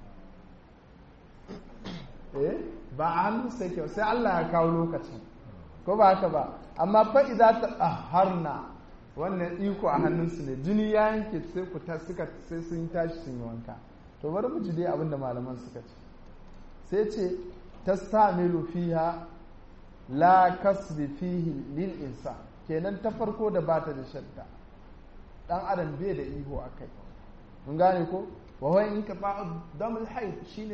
eh ba a hannunsu yake sai Allah ya kawo lokacin ko ba haka ba amma fa idza ta harna wannan iko a hannunsu ne jini ya yanke sai ku ta suka sai sun tashi sun yi wanka to bari mu ji dai abin da malaman suka ce sai ce tastamilu fiha la kasbi fihi lil insan kenan ta farko da bata da shadda dan adam bai da iho akai mun gane ko wa huwa in ka damul haid shine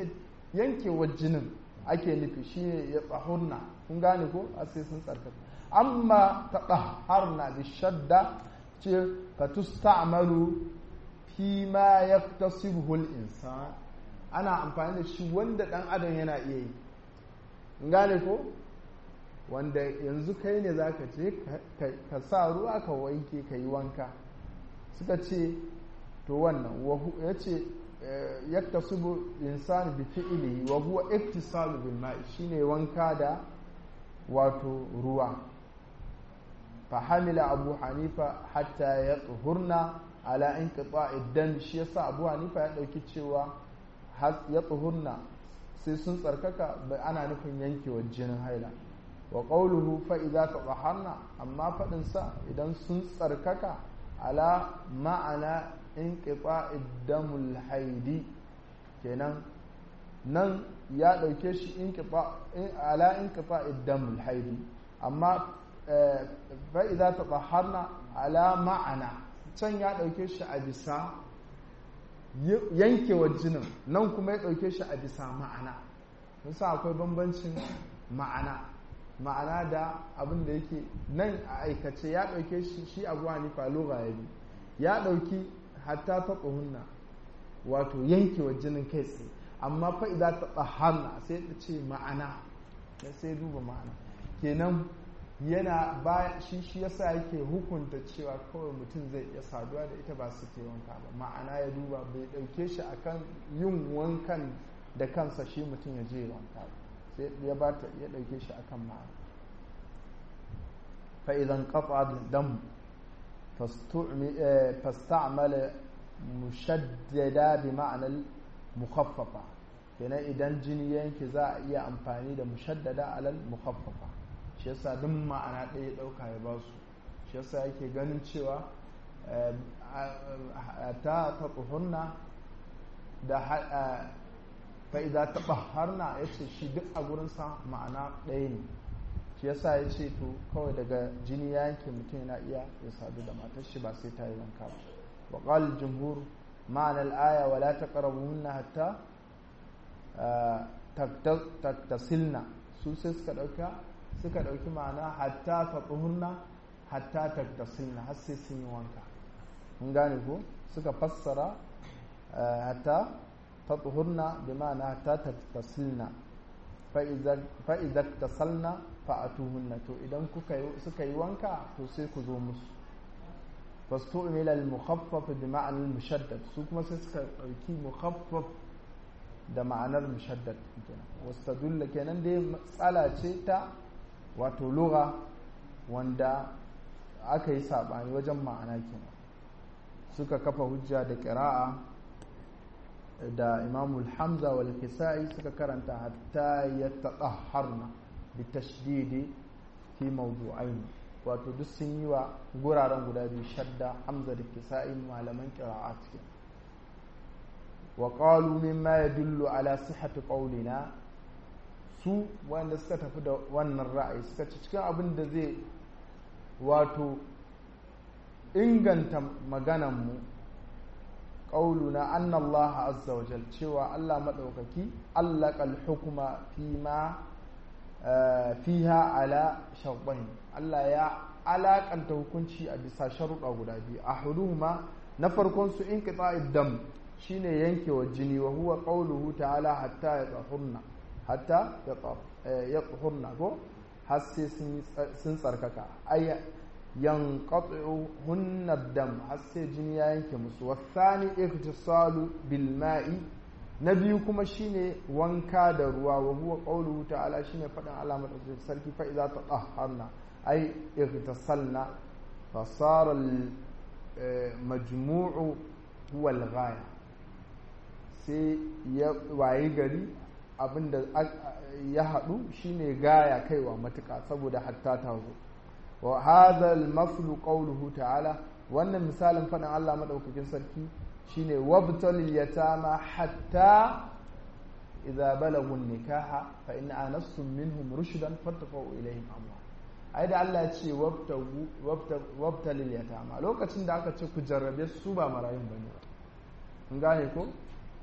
yankewar jinin ake nufi shine ya tsahurna kun gane ko a sai sun tsarkaka amma ta tsaharna bi shadda ce fa tusta'malu fi ma yaktasibuhu al-insan ana amfani da shi wanda dan adam yana iya yi kun gane ko wanda yanzu kai ne zaka ce ka sa ruwa ka wanke ka yi wanka suka ce to wannan ya ce yaktasibu insani bi fi'lihi wa huwa iktisalu bil ma'i shine wanka da wato ruwa fa hamila abu hanifa hatta ya tsuhurna ala inqita'i dam shi yasa abu hanifa ya dauki cewa ya tsuhurna sai sun tsarkaka bai ana nufin yankewar jinin haila wa qawluhu fa idza tataharna amma fadin sa idan sun tsarkaka ala ma'ana inqita'id damul haidi kenan nan ya dauke shi inqita ala inqita'id damul haidi amma fa idza tatahharna ala ma'ana can ya dauke shi a bisa yankewar jinin nan kuma ya dauke shi a bisa ma'ana sa akwai bambancin ma'ana ma'ana da abin da yake nan a aikace ya dauke shi shi abu hanifa lugha ya bi ya dauki hatta ta tsohunna wato yankewa jinin kai tsaye amma fa idan ta tsahanna sai ta ce ma'ana sai duba ma'ana kenan yana ba shi shi yasa yake hukunta cewa kawai mutum zai iya saduwa da ita ba su ke wanka ba ma'ana ya duba bai dauke shi akan yin wankan da kansa shi mutum ya je wanka ba sai ya bata ya dauke shi akan ma'ana fa idan qata dam فاستعمل مشددا بمعنى المخففة kenan idan jini yanki za a iya amfani da mushaddada alal mukhaffafa shi yasa duk ma'ana ɗaya ɗauka ya ba su shi yasa yake ganin cewa ta ta tsohonna da fa'iza ta ɓaharna ya ce shi duk a gurinsa ma'ana ɗaya ne shi yasa ya ce to kawai daga jini ya yanke mutum yana iya ya sadu da matar shi ba sai ta yi wanka ba wa qala jumhur ma'ana al-aya wa la taqrabuhunna hatta taktasilna su sai suka dauka suka dauki ma'ana hatta tatuhunna hatta taktasilna har sai sun yi wanka mun gane ko suka fassara hatta tatuhunna bi ma'ana hatta taktasilna fa idza tasalna fa'atuhunna to idan kuka suka yi wanka to sai ku zo musu fastu'mila al-mukhaffaf bi ma'ana al-mushaddad su kuma sai suka dauki mukhaffaf da ma'anar mushaddad kenan wastadulla kenan dai matsala ce ta wato lugha wanda aka yi sabani wajen ma'ana kenan suka kafa hujja da qira'a da imamul hamza wal kisa'i suka karanta hatta yatatahharna bitashdidi fi mawdu'ain wato duk sun yi wa guraren guda biyu shadda hamza da kisa'i malaman qira'at ke wa qalu mimma yadullu ala sihhati qawlina su wanda suka tafi da wannan ra'ayi suka ci cikin abin da zai wato inganta maganan mu qauluna anna Allah azza wa jal cewa Allah madaukaki allaqal hukma fi ma fiha ala shartain Allah ya alakanta hukunci a bisa sharuɗa guda biyu ahaduhuma na farkon su inqita'id dam shine yankewa jini wa huwa qauluhu ta'ala hatta yatahurna hatta yatahurna ko har sai sun tsarkaka ay yanqati'u hunna dam har sai jini ya yanke musu wasani iktisalu bil ma'i na biyu kuma shine wanka da ruwa wa huwa qawluhu ta'ala shine faɗin Allah madaukakin sarki fa idza tatahharna ay igtasalna fa sara al majmu'u huwa al ghaya sai ya wayi gari abinda ya haɗu shine gaya kaiwa matuƙa saboda hatta ta zo wa hadha al maflu qawluhu ta'ala wannan misalin faɗin Allah madaukakin sarki shine wabtalil yatama hatta idza balagu nikaha fa in anastum minhum rushdan fattaqu ilayhim amra ai da Allah ya ce wabtagu wabtalil yatama lokacin da aka ce ku jarrabe su ba marayun bane kun gane ko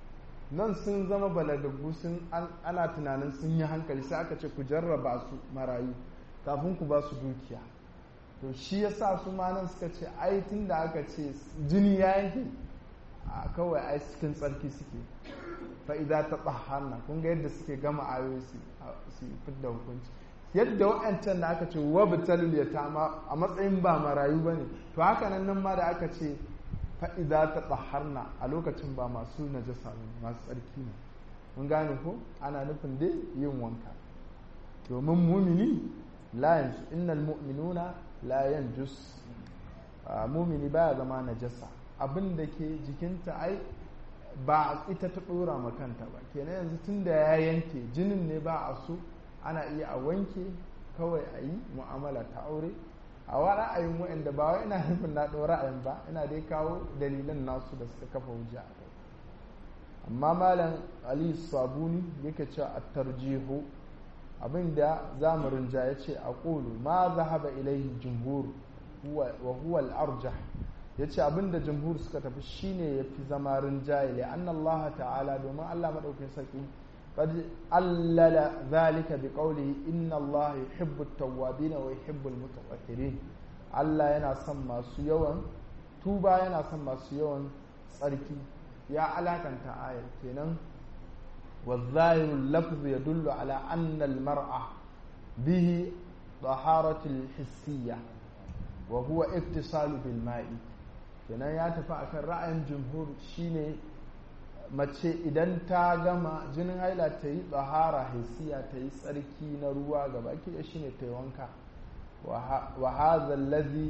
nan sun zama balagaggu sun ana tunanin sun yi hankali sai aka ce ku jarraba su marayu kafin ku ba su dukiya to shi ya sa su ma nan suka ce ai tun da aka ce jini ya yanke a kawai ai cikin tsarki suke fa'ida ta tsahanna kun ga yadda suke gama ayoyi su fidda hukunci yadda wa'ancan da aka ce wa bitalul yatama a matsayin ba marayu bane to haka nan nan ma da aka ce fa'ida ta tsaharna a lokacin ba masu najasa ne masu tsarki ne mun gane ko ana nufin dai yin wanka domin mumini la yanzu innal mu'minuna la yanjus mumini baya zama najasa abin da ke jikinta ai ba ita ta dora makanta ba kenan yanzu tun da ya yanke jinin ne ba a so ana iya a wanke kawai a yi mu'amala ta aure a wa ra'ayin wa'anda ba wai ina nufin na ɗau ra'ayin ba ina dai kawo dalilan nasu da suka kafa hujja a kai amma malam ali sabuni yake cewa a tarjihu abinda zamarin ja ya ce a ƙulu ma zahaba ilaihi jumhur wa huwa al-arjah yace abinda jumhur suka tafi shine yafi zama rinjaye li anna Allah ta'ala domin Allah madaukakin sarki qad allala zalika bi qawlihi inna Allah yuhibbu at-tawwabin wa yuhibbu al-mutatahhirin Allah yana son masu yawan tuba yana son masu yawan tsarki ya alakanta ayar kenan والظاهر اللفظ يدل على أن المرأة به طهارة الحسية وهو اتصال بالماء kenan ya tafi akan ra'ayin jumhur shine mace idan ta gama jinin haila ta yi tsahara hisiya ta yi tsarki na ruwa gaba ki shine ta yi wanka wa hadha allazi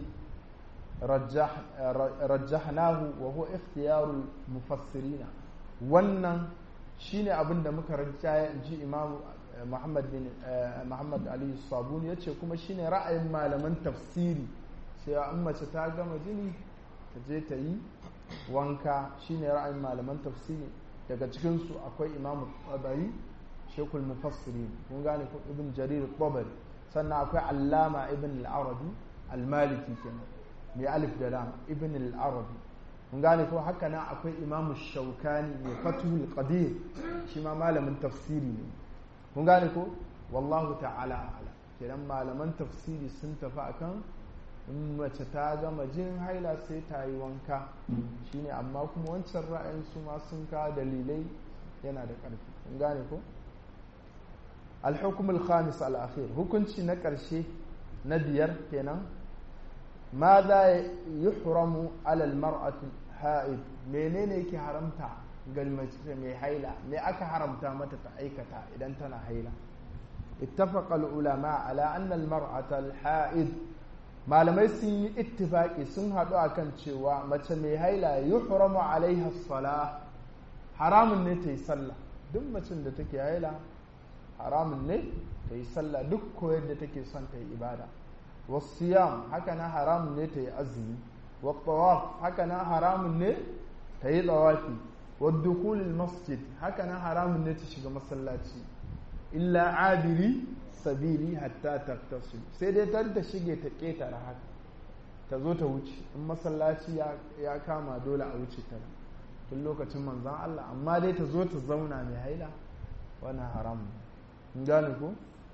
rajjahnahu wa huwa ikhtiyarul mufassirina wannan shine abin da muka rajjaya in ji imam muhammad bin muhammad ali sabuni yace kuma shine ra'ayin malaman tafsiri cewa in mace ta gama jini ta je ta yi wanka shine ra'ayin malaman tafsiri daga cikinsu akwai imam tabari shekul mufassiri kun gane ko ibn jarir tabari sannan akwai allama ibn al-arabi al-maliki kenan mai alif da lam ibn al-arabi kun gane ko haka nan akwai imam shaukani mai fatuhul qadir shi ma malamin tafsiri ne kun gane ko wallahu ta'ala a'lam kenan malaman tafsiri sun tafi akan in mace ta gama jin haila sai ta yi wanka shine amma kuma wancan ra'ayin su ma sun kawo dalilai yana da ƙarfi kun gane ko al-hukm al-khamis al-akhir hukunci na ƙarshe na biyar kenan ma za yuhramu ala al-mar'ati ha'id menene yake haramta ga mace mai haila me aka haramta mata ta aikata idan tana haila اتفق العلماء على أن المرأة الحائض malamai sun yi ittifaki sun haɗu a kan cewa mace mai haila yuhramu alaiha sala haramun ne ta yi sallah duk macin da take haila haramun ne ta yi sallah duk koyar da take son ta yi ibada wasiyam haka na haramun ne ta yi azumi wa tawaf haka na haramun ne ta yi tsawafi wa dukulil masjid haka na haramun ne ta shiga masallaci illa abiri sabili hatta taktasu sai dai ta ta shige ta ketare haka ta zo ta wuce in masallaci ya kama dole a wuce ta tun lokacin manzan Allah amma dai ta zo ta zauna mai haila wannan haram in gane ko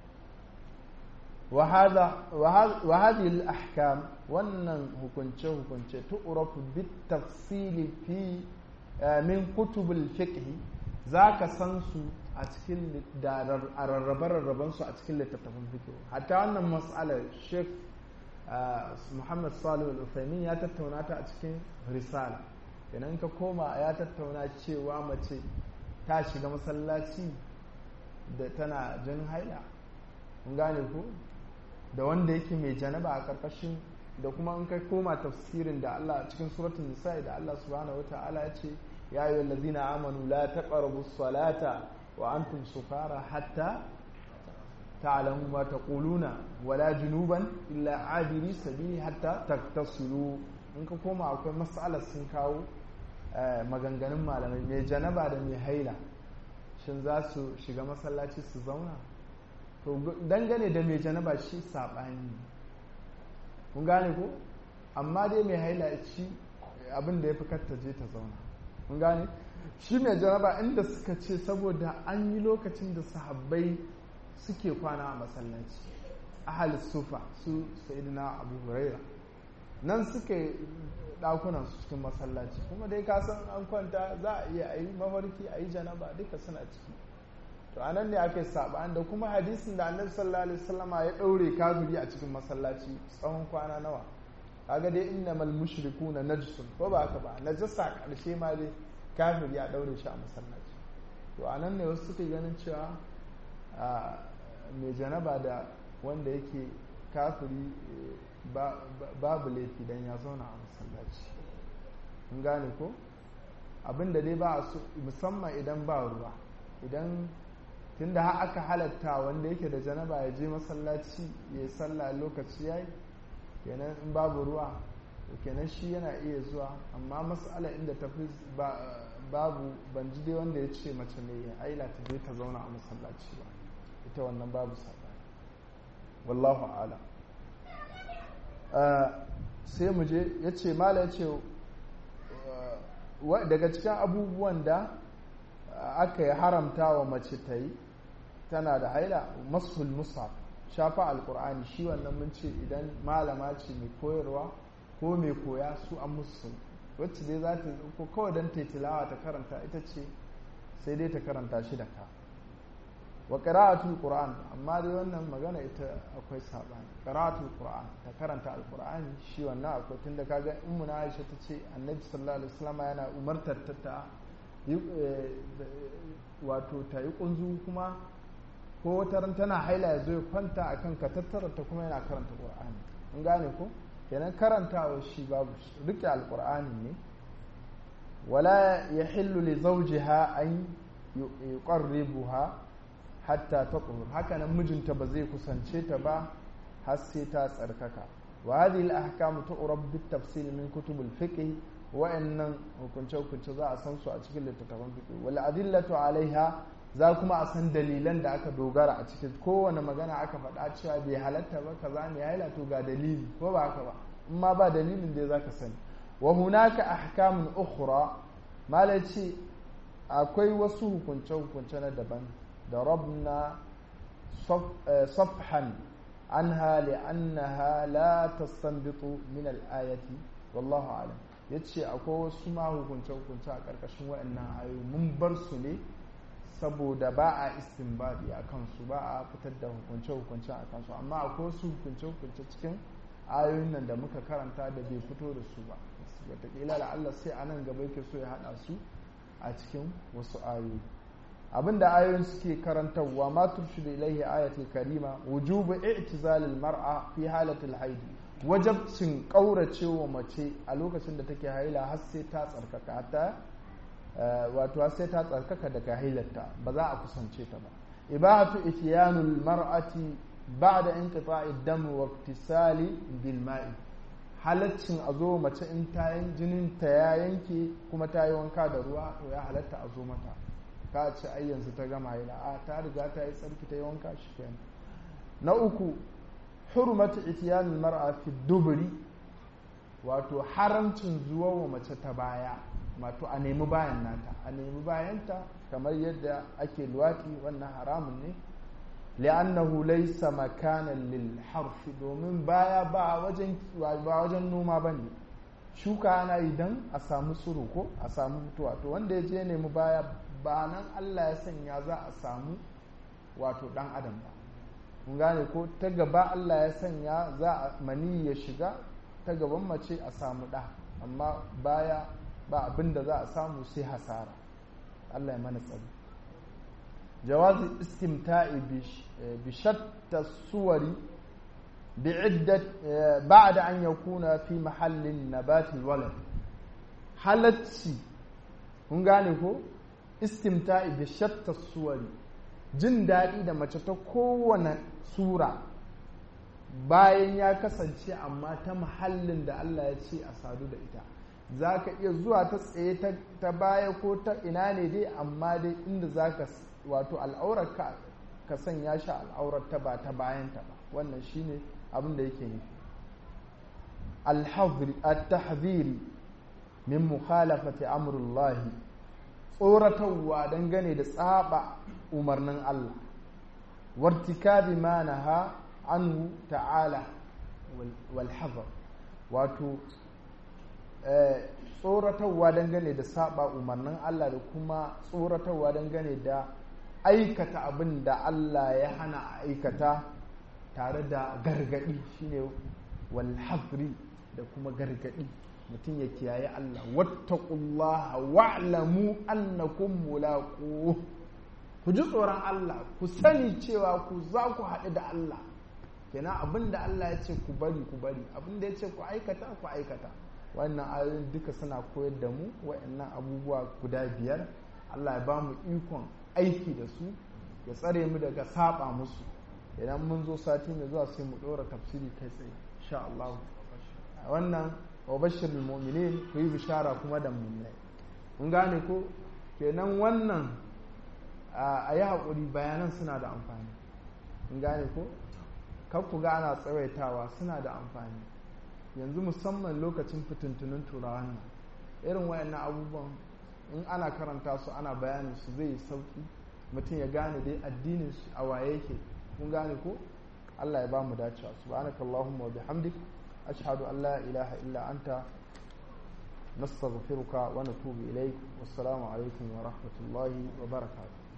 wa hadhihi al-ahkam wannan hukunce hukunce tu'rafu bit tafsili fi min kutubul fiqh zaka san su a cikin rarrabe-rarraben su a cikin littattafan fikiyo hatta wannan mas'alar sheikh muhammad salim al-ufaimin ya tattauna ta a cikin risala idan ka koma ya tattauna cewa mace ta shiga masallaci da tana jin haila kun gane ko da wanda yake mai janaba a karkashin da kuma in kai koma tafsirin da Allah cikin suratul nisa da Allah subhanahu wataala ya ce ya ayyuhal ladzina amanu la taqrabus salata wa antum sukara hatta ta'lamu ma taquluna wala junuban illa abiri sabili hatta taktasilu in ka koma akwai mas'alar sun kawo maganganun malamai mai janaba da mai haila shin za su shiga masallaci su zauna to dangane da mai janaba shi saɓani kun gane ko amma dai mai haila ci abin da ya fi katta je ta zauna kun gane shi mai janaba inda suka ce saboda an yi lokacin da sahabbai suke kwana a masallaci ahal sufa su sayyidina abu huraira nan suke dakunan su cikin masallaci kuma dai ka san an kwanta za a iya ayi mafarki ayi janaba duka suna ciki to anan ne aka yi saɓani da kuma hadisin da annabi sallallahu alaihi wasallama ya ɗaure kafiri a cikin masallaci tsawon kwana nawa kaga dai innamal mushrikuna najsun ko ba haka ba najasa karshe ma dai kafiri ya ɗaure shi a masallaci to anan ne wasu suke ganin cewa mai janaba da wanda yake kafiri babu laifi dan ya zauna a masallaci in gane ko abinda dai ba a musamman idan ba ruwa idan tunda har aka halatta wanda yake da janaba ya je masallaci ya yi sallah lokaci yayi kenan in babu ruwa kenan shi yana iya zuwa amma mas'ala inda tafi babu ban ji dai wanda ya ce mace ne ya aila ta je ta zauna a masallaci ba ita wannan babu sabani wallahu ala sai mu je ya ce mala ya ce daga cikin abubuwan da aka yi haramta wa mace ta yi tana da haila masul musaf shafa alkur'ani shi wannan mun ce idan malama ce mai koyarwa ko mai koya su an musu wacce dai za ta ko kawai don ta tilawa ta karanta ita ce sai dai ta karanta shi da ka wa qira'atul qur'an amma dai wannan magana ita akwai sabani qira'atul qur'an ta karanta alqur'ani shi wannan akwai tunda kaga ummu na Aisha ta ce annabi sallallahu alaihi wasallam yana umartar ta ta wato ta yi kunzu kuma ko wata ran tana haila ya zo ya kwanta a kan ta kuma yana karanta qur'ani in gane ko kenan karantawa shi babu rike alqur'ani ne wala yahillu li zawjiha an yuqarribuha hatta taqhur haka nan mijinta ba zai kusance ta ba har sai ta tsarkaka wa hadhihi al-ahkam tu'rab bit tafsil min kutub al-fiqh wa'annan hukunce hukunce za a san su a cikin littattafan fiqh wal adillatu alaiha za kuma a san dalilan da aka dogara a cikin kowane magana aka faɗa cewa bai halatta ba kaza ne ya to ga dalili ko ba haka ba in ma ba dalilin da zaka sani wa hunaka ahkamun ukhra malaci akwai wasu hukunce hukunce na daban da rabna safhan anha li'annaha la tastanbitu min al-ayati wallahu a'lam yace akwai wasu ma hukunce hukunce a karkashin waɗannan ayoyi mun bar su ne saboda ba a istinbadi a kansu ba a fitar da hukunce-hukunce a kansu amma akwai wasu hukunce-hukunce cikin ayoyin nan da muka karanta da bai fito da su ba wataƙila da Allah sai a nan gaba yake so ya haɗa su a cikin wasu ayoyi abinda ayoyin suke karantarwa ma turshidu ilaihi ayatul karima wujubu i'tizalil mar'a fi halatil haidi wajabcin kauracewa mace a lokacin da take haila har sai ta tsarkaka ta wato sai ta tsarkaka daga hailarta ba za a kusance ta ba ibahatu ityanul mar'ati ba'da inqita'i dam wa iktisali bil ma'i halaccin a zo mace in ta jinin ta ya yanke kuma ta yi wanka da ruwa to ya halatta a zo mata ka ce ai yanzu ta gama haila a ta riga ta yi tsarki ta yi wanka shi kenan na uku hurmatu ityanul mar'a fi duburi wato haramcin zuwa wa mace ta baya wato a nemi bayan nata a nemi bayanta kamar yadda ake luwaki wannan haramun ne li'annahu laysa makanan lil harfi domin baya ba wajen ba wajen noma bane shuka ana idan a samu tsiro ko a samu mutuwa to wanda ya je nemi baya ba nan Allah ya sanya za a samu wato dan adam ba kun gane ko ta gaba Allah ya sanya za a mani ya shiga ta gaban mace a samu ɗa amma baya ba abin da za a samu sai hasara Allah ya mana tsari jawazi istimta'i bi shatta suwari bi'iddat ba'da an yakuna fi mahallin nabatil walad halacci kun gane ko istimta'i bi shatta suwari jin daɗi da mace ta kowane sura bayan ya kasance amma ta mahallin da Allah ya ce a sadu da ita za ka iya zuwa ta tsaye ta baya ko ta ina ne dai amma dai inda za ka wato al'aurar ka sanya shi al'aurar ta ba ta bayanta ba wannan shine abin da yake nufi al-tahziri min mukhalafati amrullahi tsoratarwa dangane da tsaba umarnin Allah wartikabi ma naha anhu ta'ala wal hazar wato tsoratarwa dangane da saba umarnin Allah da kuma tsoratarwa dangane da aikata abin da Allah ya hana a aikata tare da gargadi shine wal hazri da kuma gargadi mutum ya kiyaye Allah wattaqullaha wa'lamu annakum mulaqu ku ji tsoron Allah ku sani cewa ku za ku haɗu da Allah kenan abin da Allah ya ce ku bari ku bari abin da ya ce ku aikata ku aikata wannan ayoyin duka suna koyar da mu wa'annan abubuwa guda biyar Allah ya ba mu ikon aiki da su ya tsare mu daga saba musu idan mun zo sati mai zuwa sai mu ɗora tafsiri kai tsaye insha Allah wannan wa bashir mu'minin ku yi bishara kuma da mu'minai mun gane ko kenan wannan a yi haƙuri bayanan suna da amfani mun gane ko kan ku ga ana tsawaitawa suna da amfani yanzu musamman lokacin fitintunin turawan nan irin wayannan abubuwan in ana karanta su ana bayanin su zai sauki mutum ya gane dai addinin shi a waye yake kun gane ko Allah ya ba mu dacewa subhanakallahumma wa bihamdik ashhadu an la ilaha illa anta nastaghfiruka wa natubu ilaik wassalamu alaikum wa rahmatullahi wa barakatuh